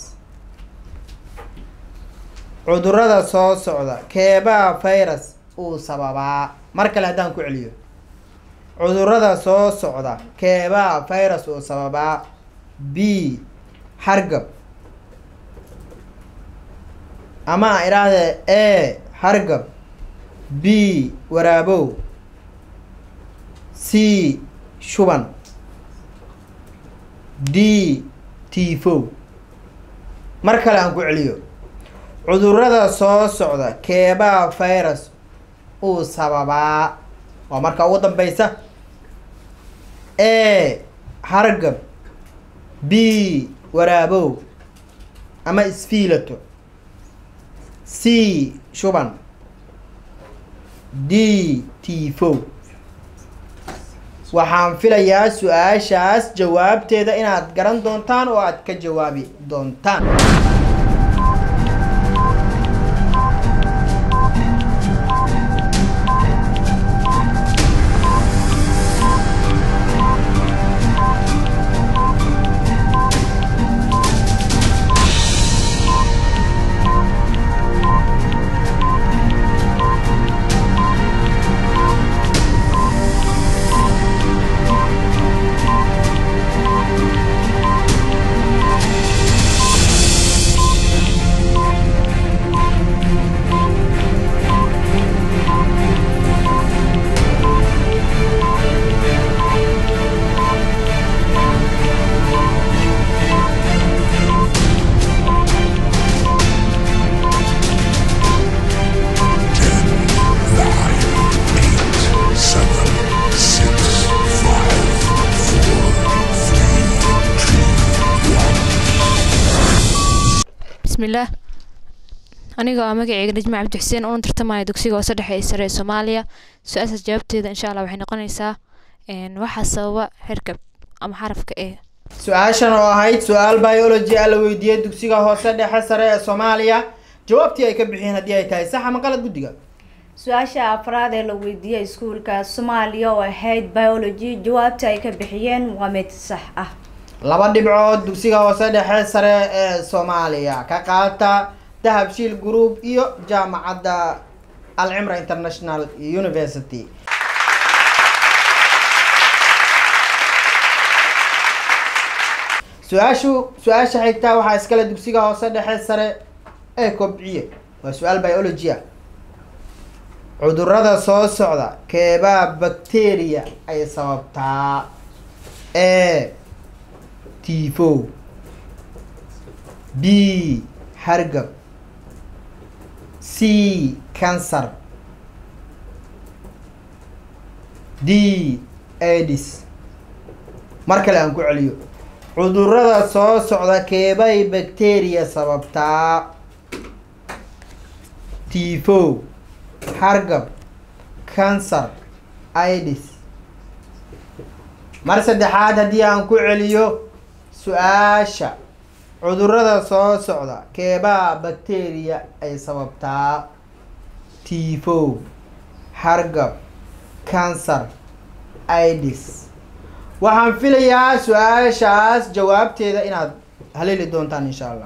S7: cudurada soo socda keebaa virus uu sababaa mar kale haddaan ku celiyo cudurada soo socda keebaa virus uu sababaa b hargab ama idhaahde a hargab b waraabow c shuban d tifow mar kale aan ku celiyo cudurada soo socda keebaa virus uu sababaa waa marka ugu dambeysa a hargab b waraabow ama isfiilato c shuban d tifow waxaan filayaa su-aashaas jawaabteeda inaad garan doontaan oo aad ka jawaabi doontaan
S12: bismillaah aniga waa magaceyga najma cabdi xuseen una tartamaya dugsiga hoose dhexe ee sare ee soomaaliya su-aashaas jawaabteeda insha allah waxay noqonaysaa waxaa sababa herkab ama xarafka e
S7: su-aashan oo ahayd su-aal biology ah la weydiiyey dugsiga hoose dhexe sare ee soomaaliya jawaabtii ay ka bixiyeen haddii ay tahay sax ama qalad guddiga
S3: su-aasha afraad ee la weydiiyey iskuulka soomaaliya oo ahayd biology jawaabta ay ka bixiyeen waa mid sax ah
S7: laba dhibcood dugsiga hoose dhexe sare ee soomaaliya ka qaata dahabshiil group iyo jaamacadda alcimra international university su-aashu su-aasha xigtaa waxaa iskale dugsiga hoose dhexe sare ee kobciye waa su-aal biology ah cudurada soo socda keebaa bacteria ay sababtaa e tifow b hargab c cancer d adis mar kale aan ku celiyo cudurada soo socda keebay bacteria sababtaa tifow hargab cancer idis mar saddexaad haddii aan ku celiyo su-aasha cudurada soo socda keebaa bacteria ay sababtaa tifow hargab cancer idis waxaan filayaa su-aashaas jawaabteeda inaad haleeli doontaan insha allah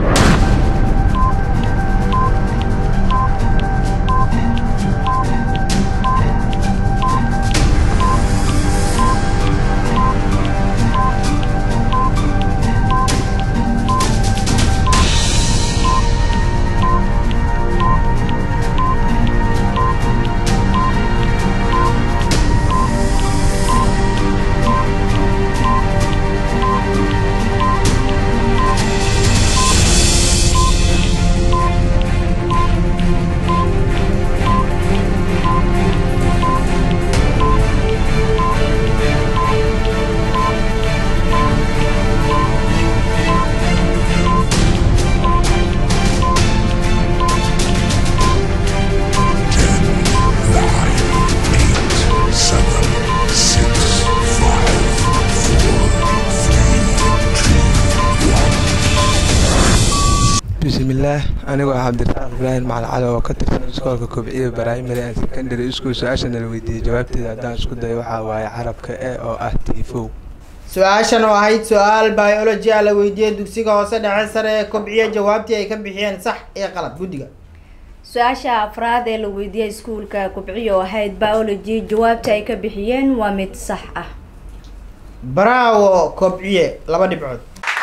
S11: bismillaah anigoo ah cabdirasaaq ibraahim macali cali oo ka tirsan iskoolka kobciya primary and secondary school su-aasha nala weydiiyey jawaabteeda haddaan isku dayo waxaa waaye carabka e oo ah tifow
S7: su-aashan oo ahayd su-aal biology ah la weydiiyey dugsiga hoose dhexe sare ee kobciya jawaabtii ay ka bixiyeen sax iyo qalad guddiga
S3: su-aasha afraad ee la weydiiyey iskuulka kubciyo oo ahayd biology jawaabta ay ka bixiyeen waa mid sax ah
S7: bravo kobciye laba dhibcood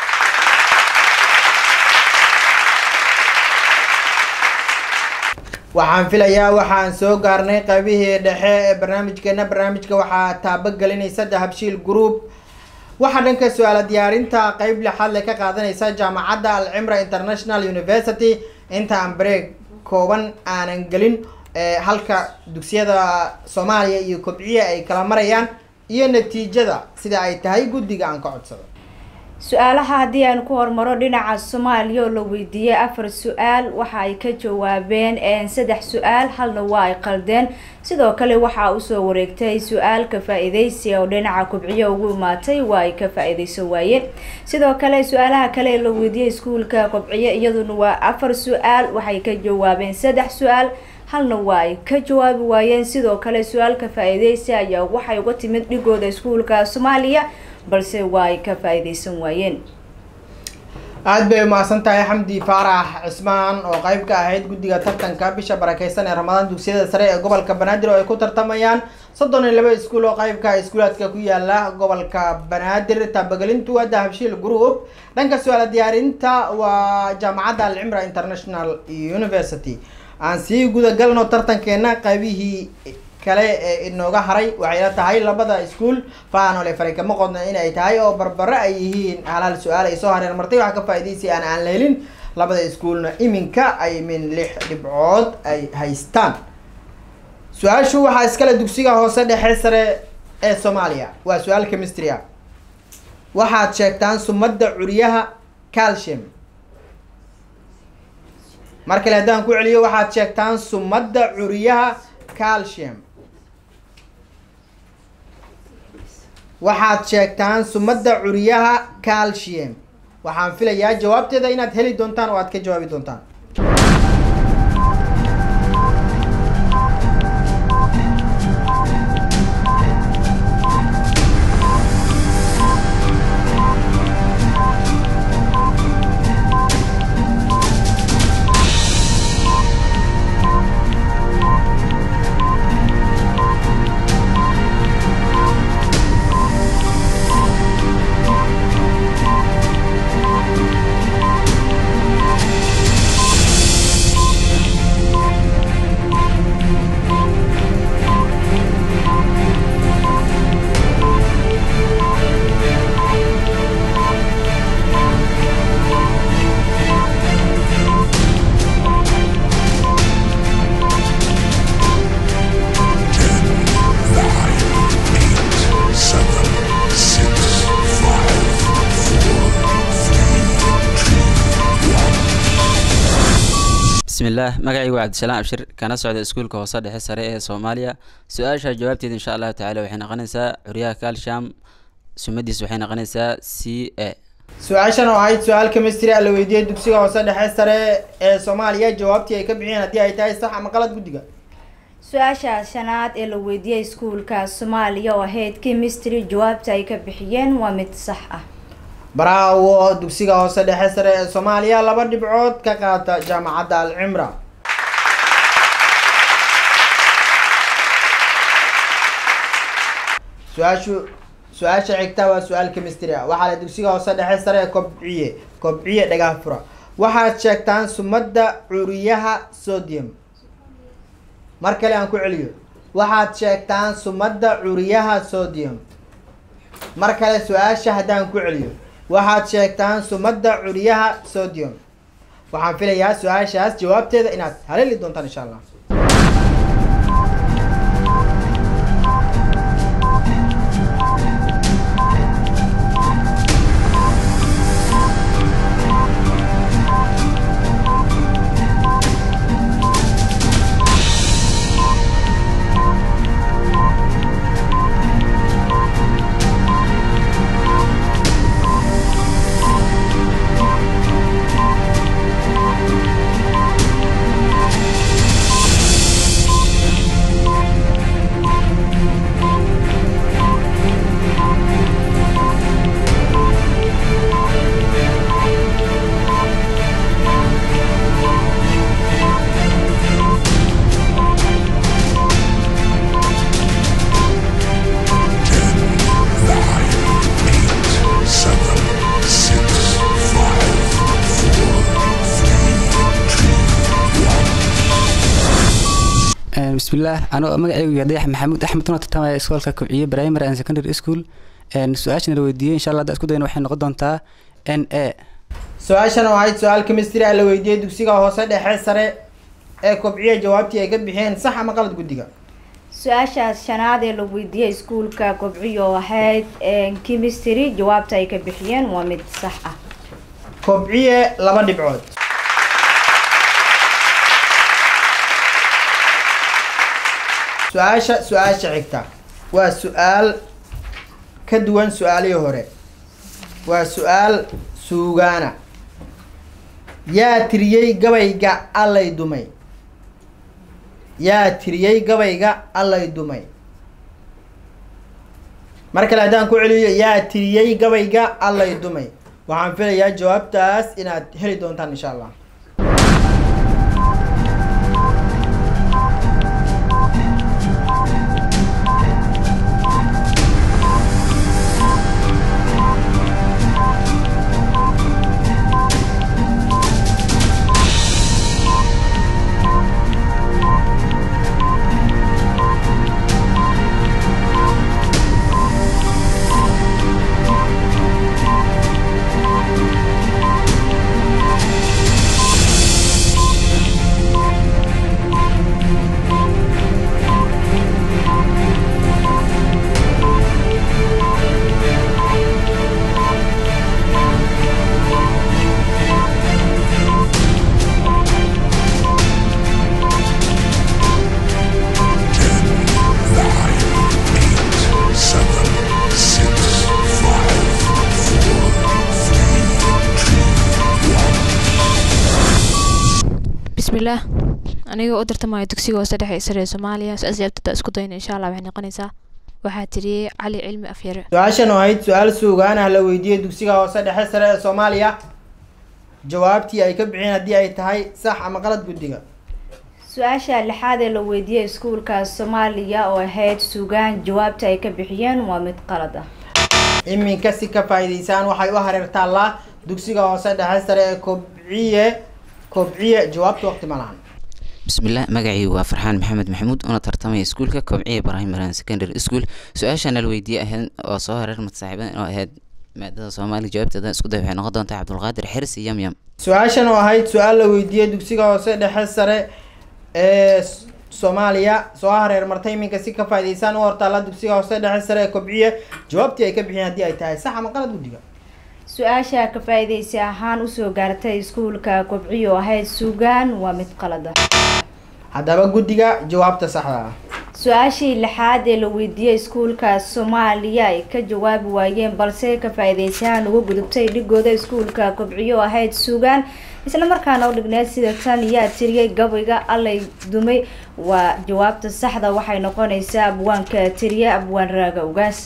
S7: waxaan filayaa waxaan soo gaarnay qaybihii dhexe ee barnaamijkeena barnaamijka waxaa taabagelinaysa dahabshiil group waxaa dhanka su-aala diyaarinta qeyb lixaad le ka qaadanaysa jaamacadda alcimra international university inta aan bareeg kooban aanan gelin ee halka dugsiyada soomaaliya iyo kobciya ay kala marayaan iyo natiijada sida ay tahay guddiga aan ka codsado
S3: su-aalaha haddii aan ku hormaro dhinaca soomaaliya oo la weydiiyey afar su-aal waxa ay ka jawaabeen saddex su-aal halna waa ay qaldeen sidoo kale waxaa usoo wareegtay su-aal ka faa-iideysi oo dhinaca kubciyo ugu imaatay waa ay ka faa-iideyso waayeen sidoo kale su-aalaha kale ee la weydiiyey iskuulka kubciyo iyaduna waa afar su-aal waxay ka jawaabeen saddex su-aal halna waa ay ka jawaabi waayeen sidoo kale su-aalka faa-iideysi ayaa waxay uga timid dhigooda iskuulka soomaaliya balse waa ay ka faa-iideysan waayeen
S7: aada bay umahadsan tahay xamdi faarax cismaan oo qeyb ka ahayd guddiga tartanka bisha barakeysan ee ramadaan dugsiyada sare ee gobolka banaadir oo ay ku tartamayaan soddon iyo laba iskuul oo qeybka iskuulaadka ku yaala gobolka banaadir taabagelintu waa dahabshiil group dhanka su-aala diyaarinta waa jaamacadda alcimra international university aan sii gudagalno tartankeena qaybihii kale ee inooga haray waxay la tahay labada iskuul faanole faray kama qodna in ay tahay oo barbaro ay yihiin halaal su-aal ay soo hareen martay waxa ka faa-iideysay aan aan la helin labada iskuulna iminka ay min lix dhibcood ay haystaan su-aashu waxaa iskale dugsiga hoose dhexe sare ee soomaaliya waa su-aal chemistry ah waxaad sheegtaan sumadda curyaha calcium mar kale haddaan ku celiyo waxaad sheegtaan sumadda curyaha calcium waxaad sheegtaan sumadda curyaha calcium waxaan filayaa jawaabteeda inaad heli doontaan oo aad ka jawaabi doontaan
S10: bismillaah magacaygu waa cabdisalaam abshir kana socda iskuulka hoose dhexe sare ee soomaaliya su-aasha jawaabteeda insha allahu tacaala waxay noqonaysaa curyaha calcium sumadiis waxay noqonaysaa c a
S7: su-aashan oo ahayd su-aal chemistry ah la weydiiyey dugsiga hoose dhexe sare ee soomaaliya jawaabtii ay ka bixiyeen haddii ay tahay sax ama qalad guddiga
S3: su-aasha shanaad ee la weydiiyey iskuulka soomaaliya oo ahayd chemistry jawaabta ay ka bixiyeen waa mid sax ah
S7: braawo dugsiga hoose dhexe sare ee soomaaliya laba dhibcood ka qaata jaamacadda alcimra su-aashu su-aasha xigta waa su-aal chemistry ah waxaa la dugsiga hoose dhexe sare ee kobciye kobciye dhagaha fura waxaad sheegtaan sumadda curiyaha sodium mar kale aan ku celiyo waxaad sheegtaan sumadda curiyaha sodium mar kale su-aasha haddaan ku celiyo waxaad sheegtaan sumadda curiyaha sodium waxaan filayaa su-aashaas jawaabteeda inaad haleeli doontaan insha allah
S13: bismillaah anoo magacaygu yahay dayax maxamuud axmed una tartamaya iskoolka kobciye primary and secondary school su-aashana la weydiiyey insha allah hadda isku dayna waxay noqon doontaa n a
S7: su-aashan oo ahayd su-aal chemistry ah la weydiiyey dugsiga hoose dhexe sare ee kobciye jawaabtii ay ka bixiyeen sax ama qalad guddiga
S3: su-aashaas shanaad ee la weydiiyey iskuulka kobciyo oo ahayd chemistry jawaabta ay ka bixiyeen waa mid sax ah
S7: kobciye laba dhibcood su-aasha su-aasha xigta waa su-aal ka duwan su-aalihii hore waa su-aal suugaana yaa tiriyey gabayga allay dumay yaa tiriyey gabayga allay dumay mar kale haddaan ku celiyo yaa tiriyey gabayga allay dumay waxaan filayaa jawaabtaas inaad heli doontaan insha allah
S12: bismillaah aniga u tartamaya dugsiga hoose dhexe ee sare ee soomaaliya su-aas jawaabtada isku dayna insha allah waxay noqonaysaa waxaa tiriyey cali cilmi afyare
S7: su-aashan oo ahayd su-aal suugaan ah la weydiiyey dugsiga hoose dhexe sare ee soomaaliya jawaabtii ay ka bixiyeen haddii ay tahay sax ama qalad guddiga
S3: su-aasha lixaad ee la weydiiyey iskuulka soomaaliya oo ahayd suugaan jawaabta ay ka bixiyeen waa mid qalad ah
S7: iminka si ka faa'iidaysaan waxay u hareertaallaa dugsiga hoose dhexe sare ee kobciye kobciye jawaabta waqti ma lahan
S9: bismillaah magacaygu waa farxaan maxamed maxamuud una tartamaya iskuulka kobciye primary and secondary school su-aashana la weydiiyey ahayd oo soo hareer madsaaxiibadan oo ahayd maadada soomaaliya jawaabteeda isku day waxay noqon doontaa cabdulqaadir xirsi yamyam
S7: su-aashan oo ahayd su-aal la weydiiyey dugsiga hoose dhexe sare ee soomaaliya soo hareer martay iminka si ka faa'iidaysaan u hortaalla dugsiga hoose dhexe sare ee kobciye jawaabtii ay ka bixiyeen haddii ay tahay sax ama qalad guddiga
S3: su-aasha ka faa-iideysi ahaan usoo gaartay iskuulka kobciyo ahayd sugaan waa mid qalada
S7: haddaba guddiga jawaabta saxda ah
S3: su-aashii lixaad ee la weydiiyey iskuulka soomaaliya ay ka jawaabi waayeen balse ka faa-iideysahaan uga gudubtay dhigooda iskuulka kobciyo ahayd sugaan isla markaana u dhigneed sida tan yaa tiriyay gabayga allay dumay waa jawaabta saxda waxay noqonaysaa abwaanka tiriye abwaan raaga ugaas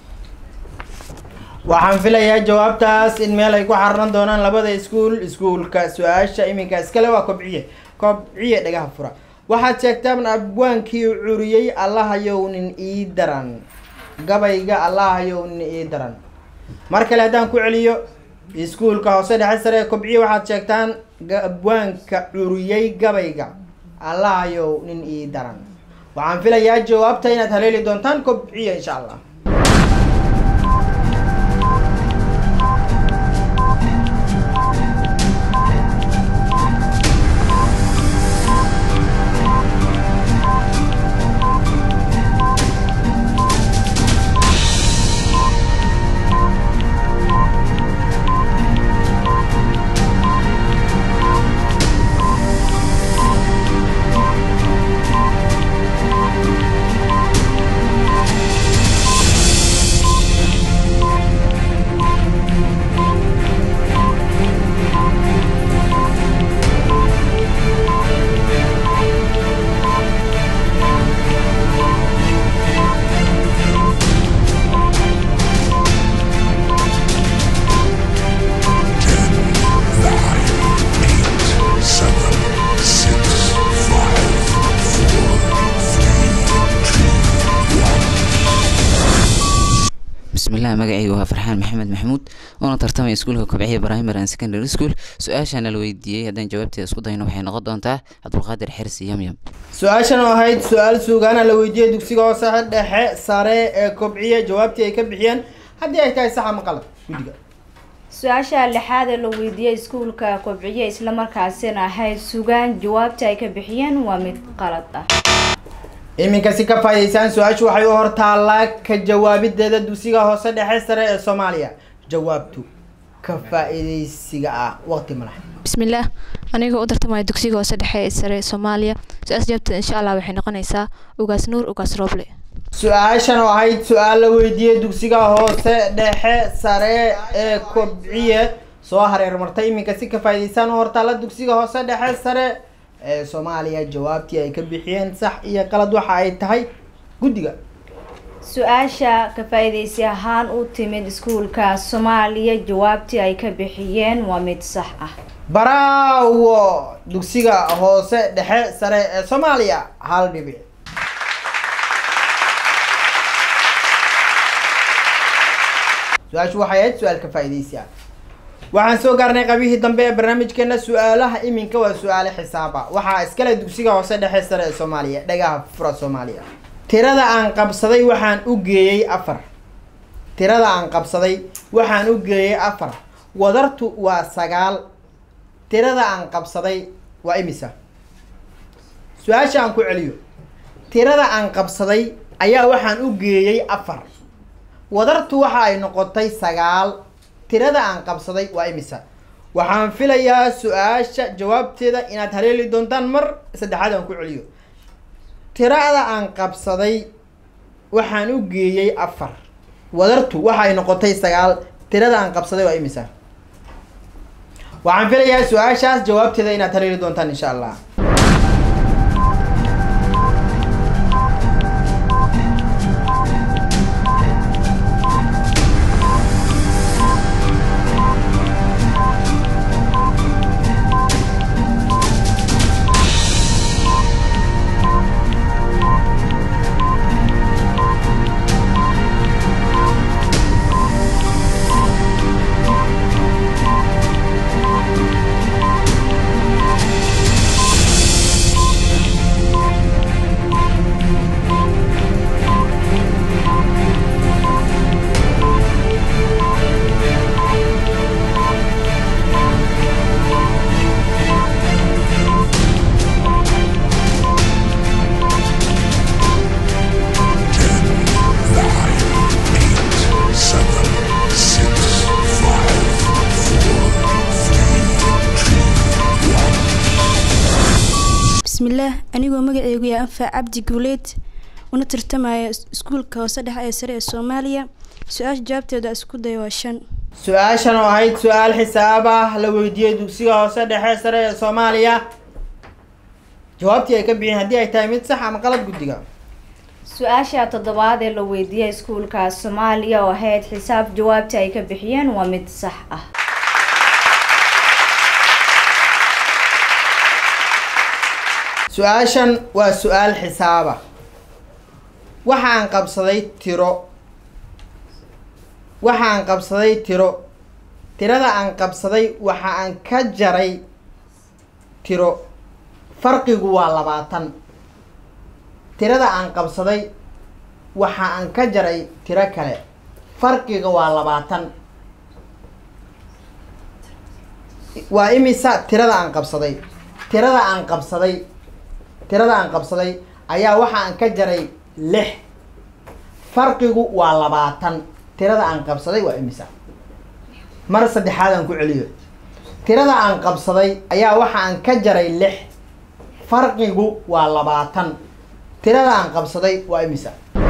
S7: waxaan filayaa jawaabtaas in meel ay ku xariran doonaan labada iskuul iskuulka su-aasha iminka iskale waa kobciye kobciye dhagaha fura waxaad sheegtaan abwaankii curiyey allahayow nin ii daran gabayga allahayow nin ii daran mar kale haddaan ku celiyo iskuulka hoose dhexe sare ee kobciye waxaad sheegtaan abwaanka curiyey gabayga allahayow nin ii daran waxaan filayaa jawaabta inaad haleeli doontaan kobciye insha allah
S9: bismillaah magacaygu waa farxaan maxamed maxamuud oona tartamaya iskuulka kobciya primary and secondary school su-aashaana la weydiiyey haddaan jawaabteeda isku dayno waxay noqon doontaa cabdulqaadir xirsi yamyam
S7: su-aashan oo ahayd su-aal suugaana la weydiiyey dugsiga hoose dhexe sare ee kobciye jawaabtii ay ka bixiyeen haddii ay tahay sax ama qalad guddiga
S3: su-aasha lixaad ee la weydiiyey iskuulka kobciye islamarkaasina ahayd sugaan jawaabta ay ka bixiyeen waa mid qalad ah
S7: iminka si ka faa'iideysaan su-aashu waxay u hortaallaa ka jawaabideeda dugsiga hoose dhexe sare ee soomaaliya jawaabtu ka faa'iideysiga ah waqti malax
S12: bismillaah anigoo u tartamaya dugsiga hoose dhexe ee sare ee soomaaliya su-aas jawaabteeda insha allah waxay noqonaysaa ugaas nuur ugaas rooble
S7: su-aashan oo ahayd su-aal la weydiiyey dugsiga hoose dhexe sare ee kobciye soo hareer martay iminka si ka faa'iideysaan u hortaalla dugsiga hoose dhexe sare ee soomaaliya jawaabtii ay ka bixiyeen sax iyo qalad waxa ay tahay guddiga
S3: su-aasha ka faa-iideysi ahaan u timid iskuulka soomaaliya jawaabtii ay ka bixiyeen waa mid sax ah
S7: baraawo dugsiga hoose dhexe sare ee soomaaliya hal dhibic su-aashu waxay ahayd su-aal ka faa-iideysi ah waxaan soo gaarnay qabihii dambe ee barnaamijkeena su-aalaha iminka waa su-aale xisaaba waxaa iskale dugsiga hoose dhexe sare ee soomaaliya dhagaha fura soomaaliya tirada aan qabsaday waxaan u geeyey afar tirada aan qabsaday waxaan u geeyey afar wadartu waa sagaal tirada aan qabsaday waa imisa su-aasha aan ku celiyo tirada aan qabsaday ayaa waxaan u geeyey afar wadartu waxa ay noqotay sagaal tirada aan qabsaday waa imisa waxaan filayaa su-aasha jawaabteeda inaad haleeli doontaan mar saddexaad aan ku celiyo tirada aan qabsaday waxaan u geeyey afar wadartu waxa ay noqotay sagaal tirada aan qabsaday waa imisa waxaan filayaa su-aashaas jawaabteeda inaad haleeli doontaan insha allah
S8: anigoo magaceygu yahay anfac cabdi guuleed una tartamaya iskuulka hoose dhexe ee sare ee soomaaliya su-aasha jawaabteeda isku day waa shan
S7: su-aashan oo ahayd su-aal xisaab ah la weydiiyey dugsiga hoose dhexe sare ee soomaaliya jawaabtii ay ka bixiyeen haddii ay tahay mid sax ama qalad guddiga
S3: su-aasha toddobaad ee la weydiiyey iskuulka soomaaliya oo ahayd xisaab jawaabta ay ka bixiyeen waa mid sax ah
S7: su-aashan waa su-aal xisaaba waxaan qabsaday tiro waxaan qabsaday tiro tirada aan qabsaday waxa aan ka jaray tiro farqigu waa labaatan tirada aan qabsaday waxa aan ka jaray tiro kale farqiga waa labaatan waa imisa tirada aan qabsaday tirada aan qabsaday tirada aan qabsaday ayaa waxa aan ka jaray lix farqigu waa labaatan tirada aan qabsaday waa imisa mar saddexaad aan ku celiyo tirada aan qabsaday ayaa waxa aan ka jaray lix farqigu waa labaatan tirada aan qabsaday waa imisa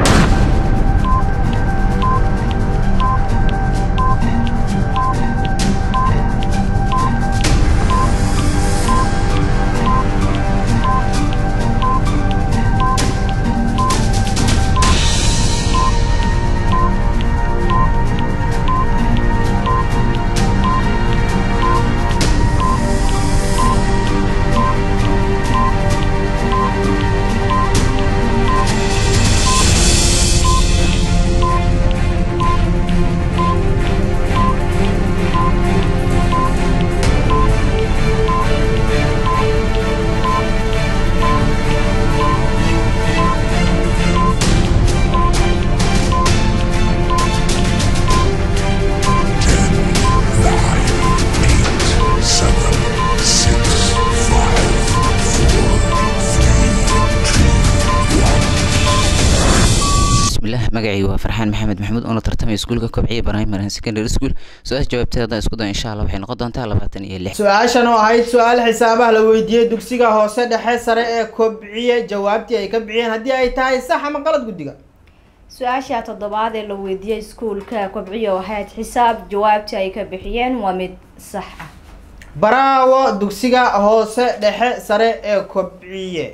S9: bismillaah magacaygu waa farxaan maxamed maxamuud oona tartamay iskuulka kobciya primary and secondary school su-aasha jawaabteeda haddaan isku dayo insha allah waxay noqon doontaa labaatan iyo lix
S7: su-aashan oo ahayd su-aal xisaabaha la weydiiyey dugsiga hoose dhexe sare ee kobciye jawaabtii ay ka bixiyeen haddii ay tahay sax ama qalad guddiga
S3: su-aasha toddobaad ee la weydiiyey iskuulka kobciyo oo ahayd xisaab jawaabta ay ka bixiyeen waa mid sax ah
S7: baraawo dugsiga hoose dhexe sare ee kobciye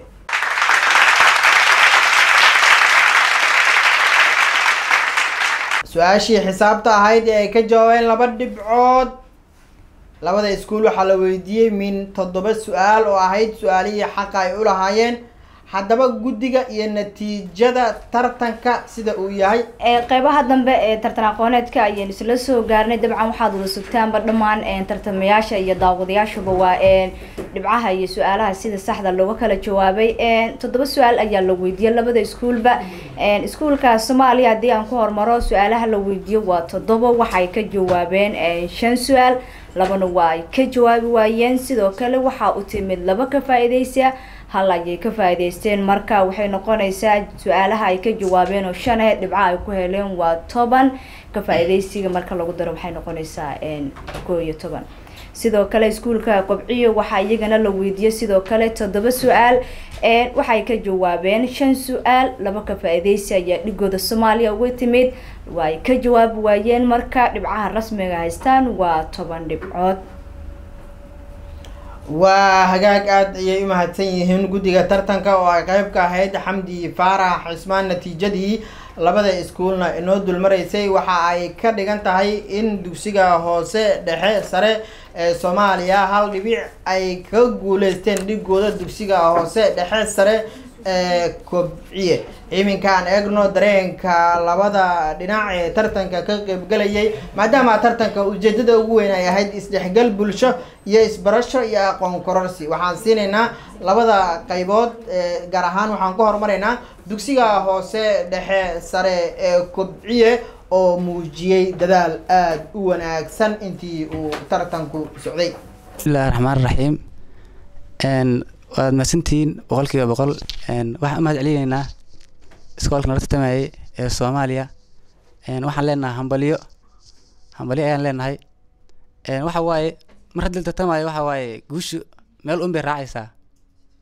S7: su-aashii xisaabta ahayd ee ay ka jawaabeen laba dhibcood labada iskuul waxaa la weydiiyey min toddoba su-aal oo ahayd su-aalihii xaqa ay u lahaayeen haddaba guddiga iyo natiijada tartanka sida uu yahay
S3: ee qeybaha dambe ee tartan aqooneedka ayaynu isla soo gaarnay dabcan waxaad wada sugtaanba dhammaan een, tartamayaasha iyo daawadayaashuba waa een, dhibcaha iyo su-aalaha sida saxda looga kala jawaabay een, toddoba su-aal ayaa la weydiiyey labada iskuulba een, iskuulka soomaaliya haddii aan ku hormaro su-aalaha la weydiiyo waa toddoba waxay ka jawaabeen een, shan su-aal labana waa ay ka jawaabi waayeen sidoo kale waxaa u timid laba ka faa-iideysa hal ayay ka faa-iideysteen marka waxay noqonaysaa su-aalaha ay ka jawaabeen oo shan ee dhibca ay ku heleen waa toban ka faa-iideysiga marka lagu daro waxay noqonaysaa een, koo iyo toban sidoo kale iskuulka kobciyo waxaa iyagana la weydiiyey sidoo kale toddoba su-aal een, waxay ka jawaabeen shan su-aal laba ka faa-iideysi ayaa dhigooda soomaaliya uga timid waa ay ka jawaabi waayeen marka dhibcaha rasmiga haystaan waa toban dhibcood
S7: waa hagaag aada ayay u mahadsan yihiin guddiga tartanka oo ay qeyb ka ahayd xamdi faarax cismaan natiijadii labada iskuulna inoo dulmaraysay waxa ay ka dhigan tahay in dugsiga hoose dhexe sare ee soomaaliya hal dhibic ay ka guuleysteen dhigooda dugsiga hoose dhexe sare ee kobciye iminkaan eegno dareenka labada dhinac ee tartanka ka qeybgalayay maadaama tartanka ujeedada ugu weyn ay ahayd isdhexgal bulsho iyo isbarasho iyo aqoon kororsi waxaan siinaynaa labada qaybood ee gaar ahaan waxaan ku horumaraynaa dugsiga hoose dhexe sare ee kobciye oo muujiyey dadaal aada u wanaagsan intii uu tartanku socday
S13: bismillahi raxmaan raxiim n waad mahadsantihiin boqolkiiba boqol n waxaan u mahad celinaynaa iskoolka nala tartamayay ee soomaaliya n waxaan leenahay hambalyo hambalyo ayaan leenahay n waxa waaye mar haddii la tartamayo waxa waaye guushu meel un bay raacaysaa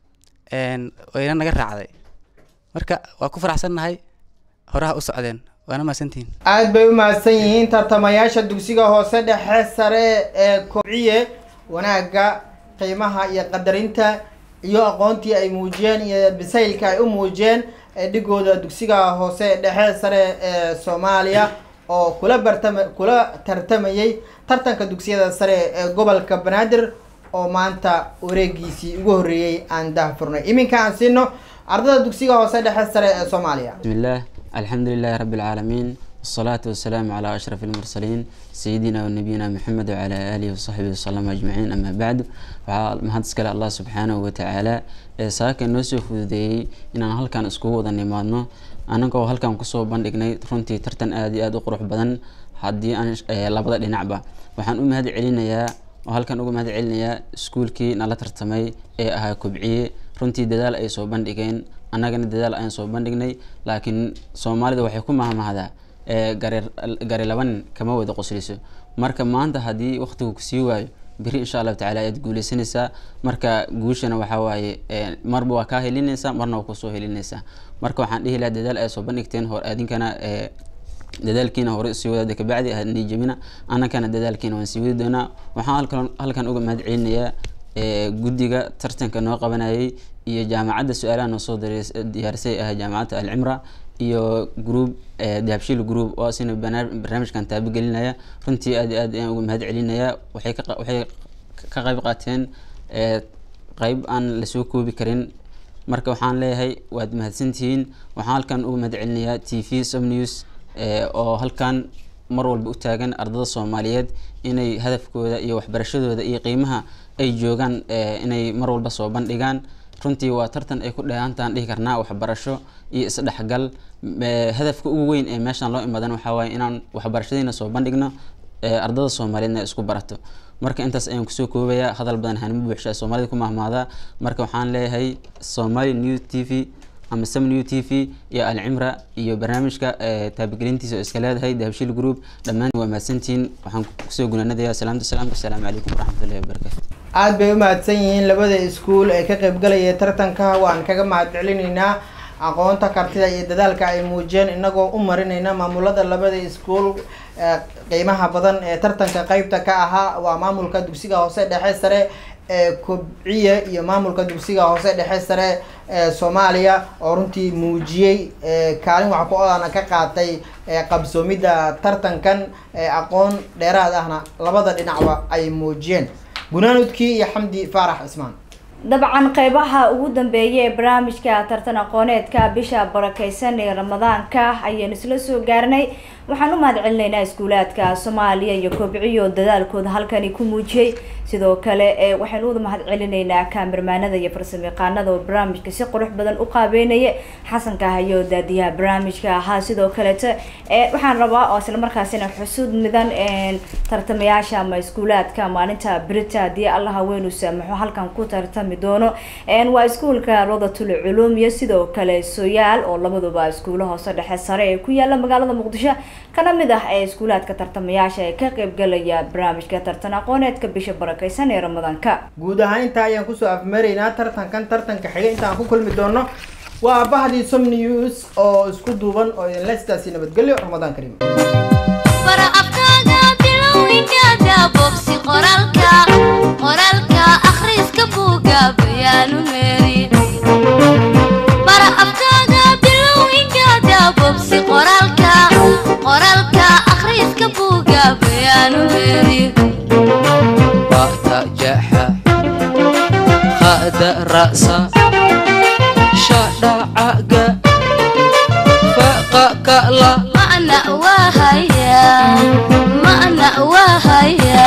S13: een, wayna naga raacday marka waa ku faraxsannahay horaha u socdeen waana mahadsantihiin
S7: aad bay u mahadsan yihiin tartamayaasha dugsiga hoose dhexe sare ee kobciye wanaagga qiimaha iyo qadarinta iyo aqoontii ay muujiyeen iyo bisaylka ay u muujiyeen ee dhigooda dugsiga hoose dhexe sare ee soomaaliya oo kula bartama kula tartamayay tartanka dugsiyada sare ee gobolka banaadir oo maanta wareegiisii ugu horreeyey aan daahfurnay iminka aan siino ardada dugsiga hoose dhexe sare ee soomaaliya
S10: بسم الله الحمد لله رب العالمين والصلاة والسلام على أشرف المرسلين سيدنا ونبينا محمد وعلى آله وصحبه وسلم أجمعين أما بعد mahad iskale allah subxaanahu watacaala ee saaka noo soo fududeeyey inaan halkan iskugu wada nimaadno anagoo halkan kusoo bandhignay runtii tartan aada iyo aada u qurux badan haddii aan eh, labada dhinacba waxaan u mahad celinayaa oo halkan uga mahad celinayaa iskuulkii nala tartamay ee ahaa kobciye runtii dadaal ay soo bandhigeen annagana dadaal ayaan soo bandhignay laakiin soomaalida waxay ku mahmahdaa ee gari gari laba nin kama wada qosliso marka maanta haddii waqtigu kusii waayo beri insha allahu tacaala ayaad guuleysanaysaa marka guushana waxaa waaye ee, marba waa kaa helinaysaa marna waa kusoo helinaysaa marka waxaan dhihi lahaa dadaal ay soo bandhigteen hor adinkana ee, dadaalkiina hore sii wadaada kabacdi hadnii jebina annagana dadaalkiina waan sii wadi doonaa waxaan halkan halkan uga mahad celinayaa ee, guddiga tartanka noo qabanayay iyo jaamacadda su-aalaha noo soo dareys- diyaarisay ah jaamacadda alcimra iyo group ee, dahabshiil group oo asina banaa- barnaamijkan taabagelinaya runtii aad iyo aad ayaan uga mahad celinayaa waxay ka qa- waxay ka qayb qaateen ee, qayb aan lasoo koobi karin marka waxaan leeyahay waad mahadsantihiin waxaan halkan uga mahad celinayaa t v som news ee, oo halkan mar walba u taagan ardada soomaaliyeed inay hadafkooda iyo waxbarashadooda iyo qiimaha ay joogaan ee, inay mar walba soo bandhigaan runtii waa tartan ay ku dheehantaan dhihi karnaa waxbarasho iyo isdhexgal Ee, hadafka ugu weyn ee meeshan loo imadan waxaa waaye inaan waxbarashadiina soo bandhigno ee, ardada soomaaliyeedna ay isku barato marka intaas ayaan kusoo koobayaa hadal badan hanima buuxshaa soomaalida ku mahmaadaa marka waxaan leeyahay somali new t v ama sam new t v iyo alcimra iyo barnaamijka ee, taabagelintiisa oo iska leedahay dahabshiil group dhammaan waa mahadsantihiin waxaan kusoo gunaanadayaa salaamta salaamka asalaamu calaykum waraxmatullahi wabarakaatu
S7: aad bay u mahadsan yihiin labada iskuul ee ka qaybgalaya tartanka waan kaga mahad celinaynaa aqoonta kartida iyo dadaalka ay muujiyeen inagoo u marinayna maamulada labada iskuul ee qiimaha badan ee tartanka qeybta ka ahaa waa maamulka dugsiga hoose dhexe sare ee kobciye iyo maamulka dugsiga hoose dhexe sare ee soomaaliya oo runtii muujiyey ee kaalin wax ku odana ka qaatay ee qabsoomidda tartankan ee aqoon dheeraad ahna labada dhinacba ay muujiyeen gunaanudkii iyo xamdi faarax cismaan
S3: dabcan qeybaha ugu dambeeya ee barnaamijka tartan aqooneedka bisha barakeysan ee ramadaanka ayaan isla soo gaarnay waxaan u mahad celinaynaa iskuulaadka soomaaliya iyo kobciyo dadaalkooda halkani ku muujiyey sidoo kale ee waxaynu uda mahad celinaynaa kaamirmaanada iyo farsamayaqaanada oo barnaamijka si qurux badan u qaabeynaya xasanka hayo daadiyaha barnaamijka ahaa sidoo kalete ee waxaan rabaa oo islamarkaasina xusuud midan een, tartamayaasha ama iskuulaadka maalinta brita haddii allah haweenu saamaxo halkan ku tartami doono een, waa iskuulka rodatul culuum iyo sidoo kale soyaal oo labaduba iskuulo hoose dhexe sare ee ku yaala magaalada muqdisho kana mid ah ee iskuulaadka tartamayaasha ee ka qaybgalaya barnaamijka tartan aqooneedka bisha barakeysan ee ramadaanka
S7: guud ahaan intaa ayaan kusoo afmeeraynaa tartankan tartanka xiga intaan ku kulmi doono waa bahdii som news oo isku duuban oo idinle sidaasi nabadgelyo ramadaan kariim
S2: bara afkaaga bilowginkaaga bogsi qoraalka qoraalka akhriska buuga bayaanu meeri bara afkaaga bilowginkaaga bogsi qoraalka qoraalka akhriska buuga bayaanu meeri
S14: ba'ta jaxa kha'da ra'sa shadhacaga faqa ka'la
S2: ma'na waa haya ma'na waa haya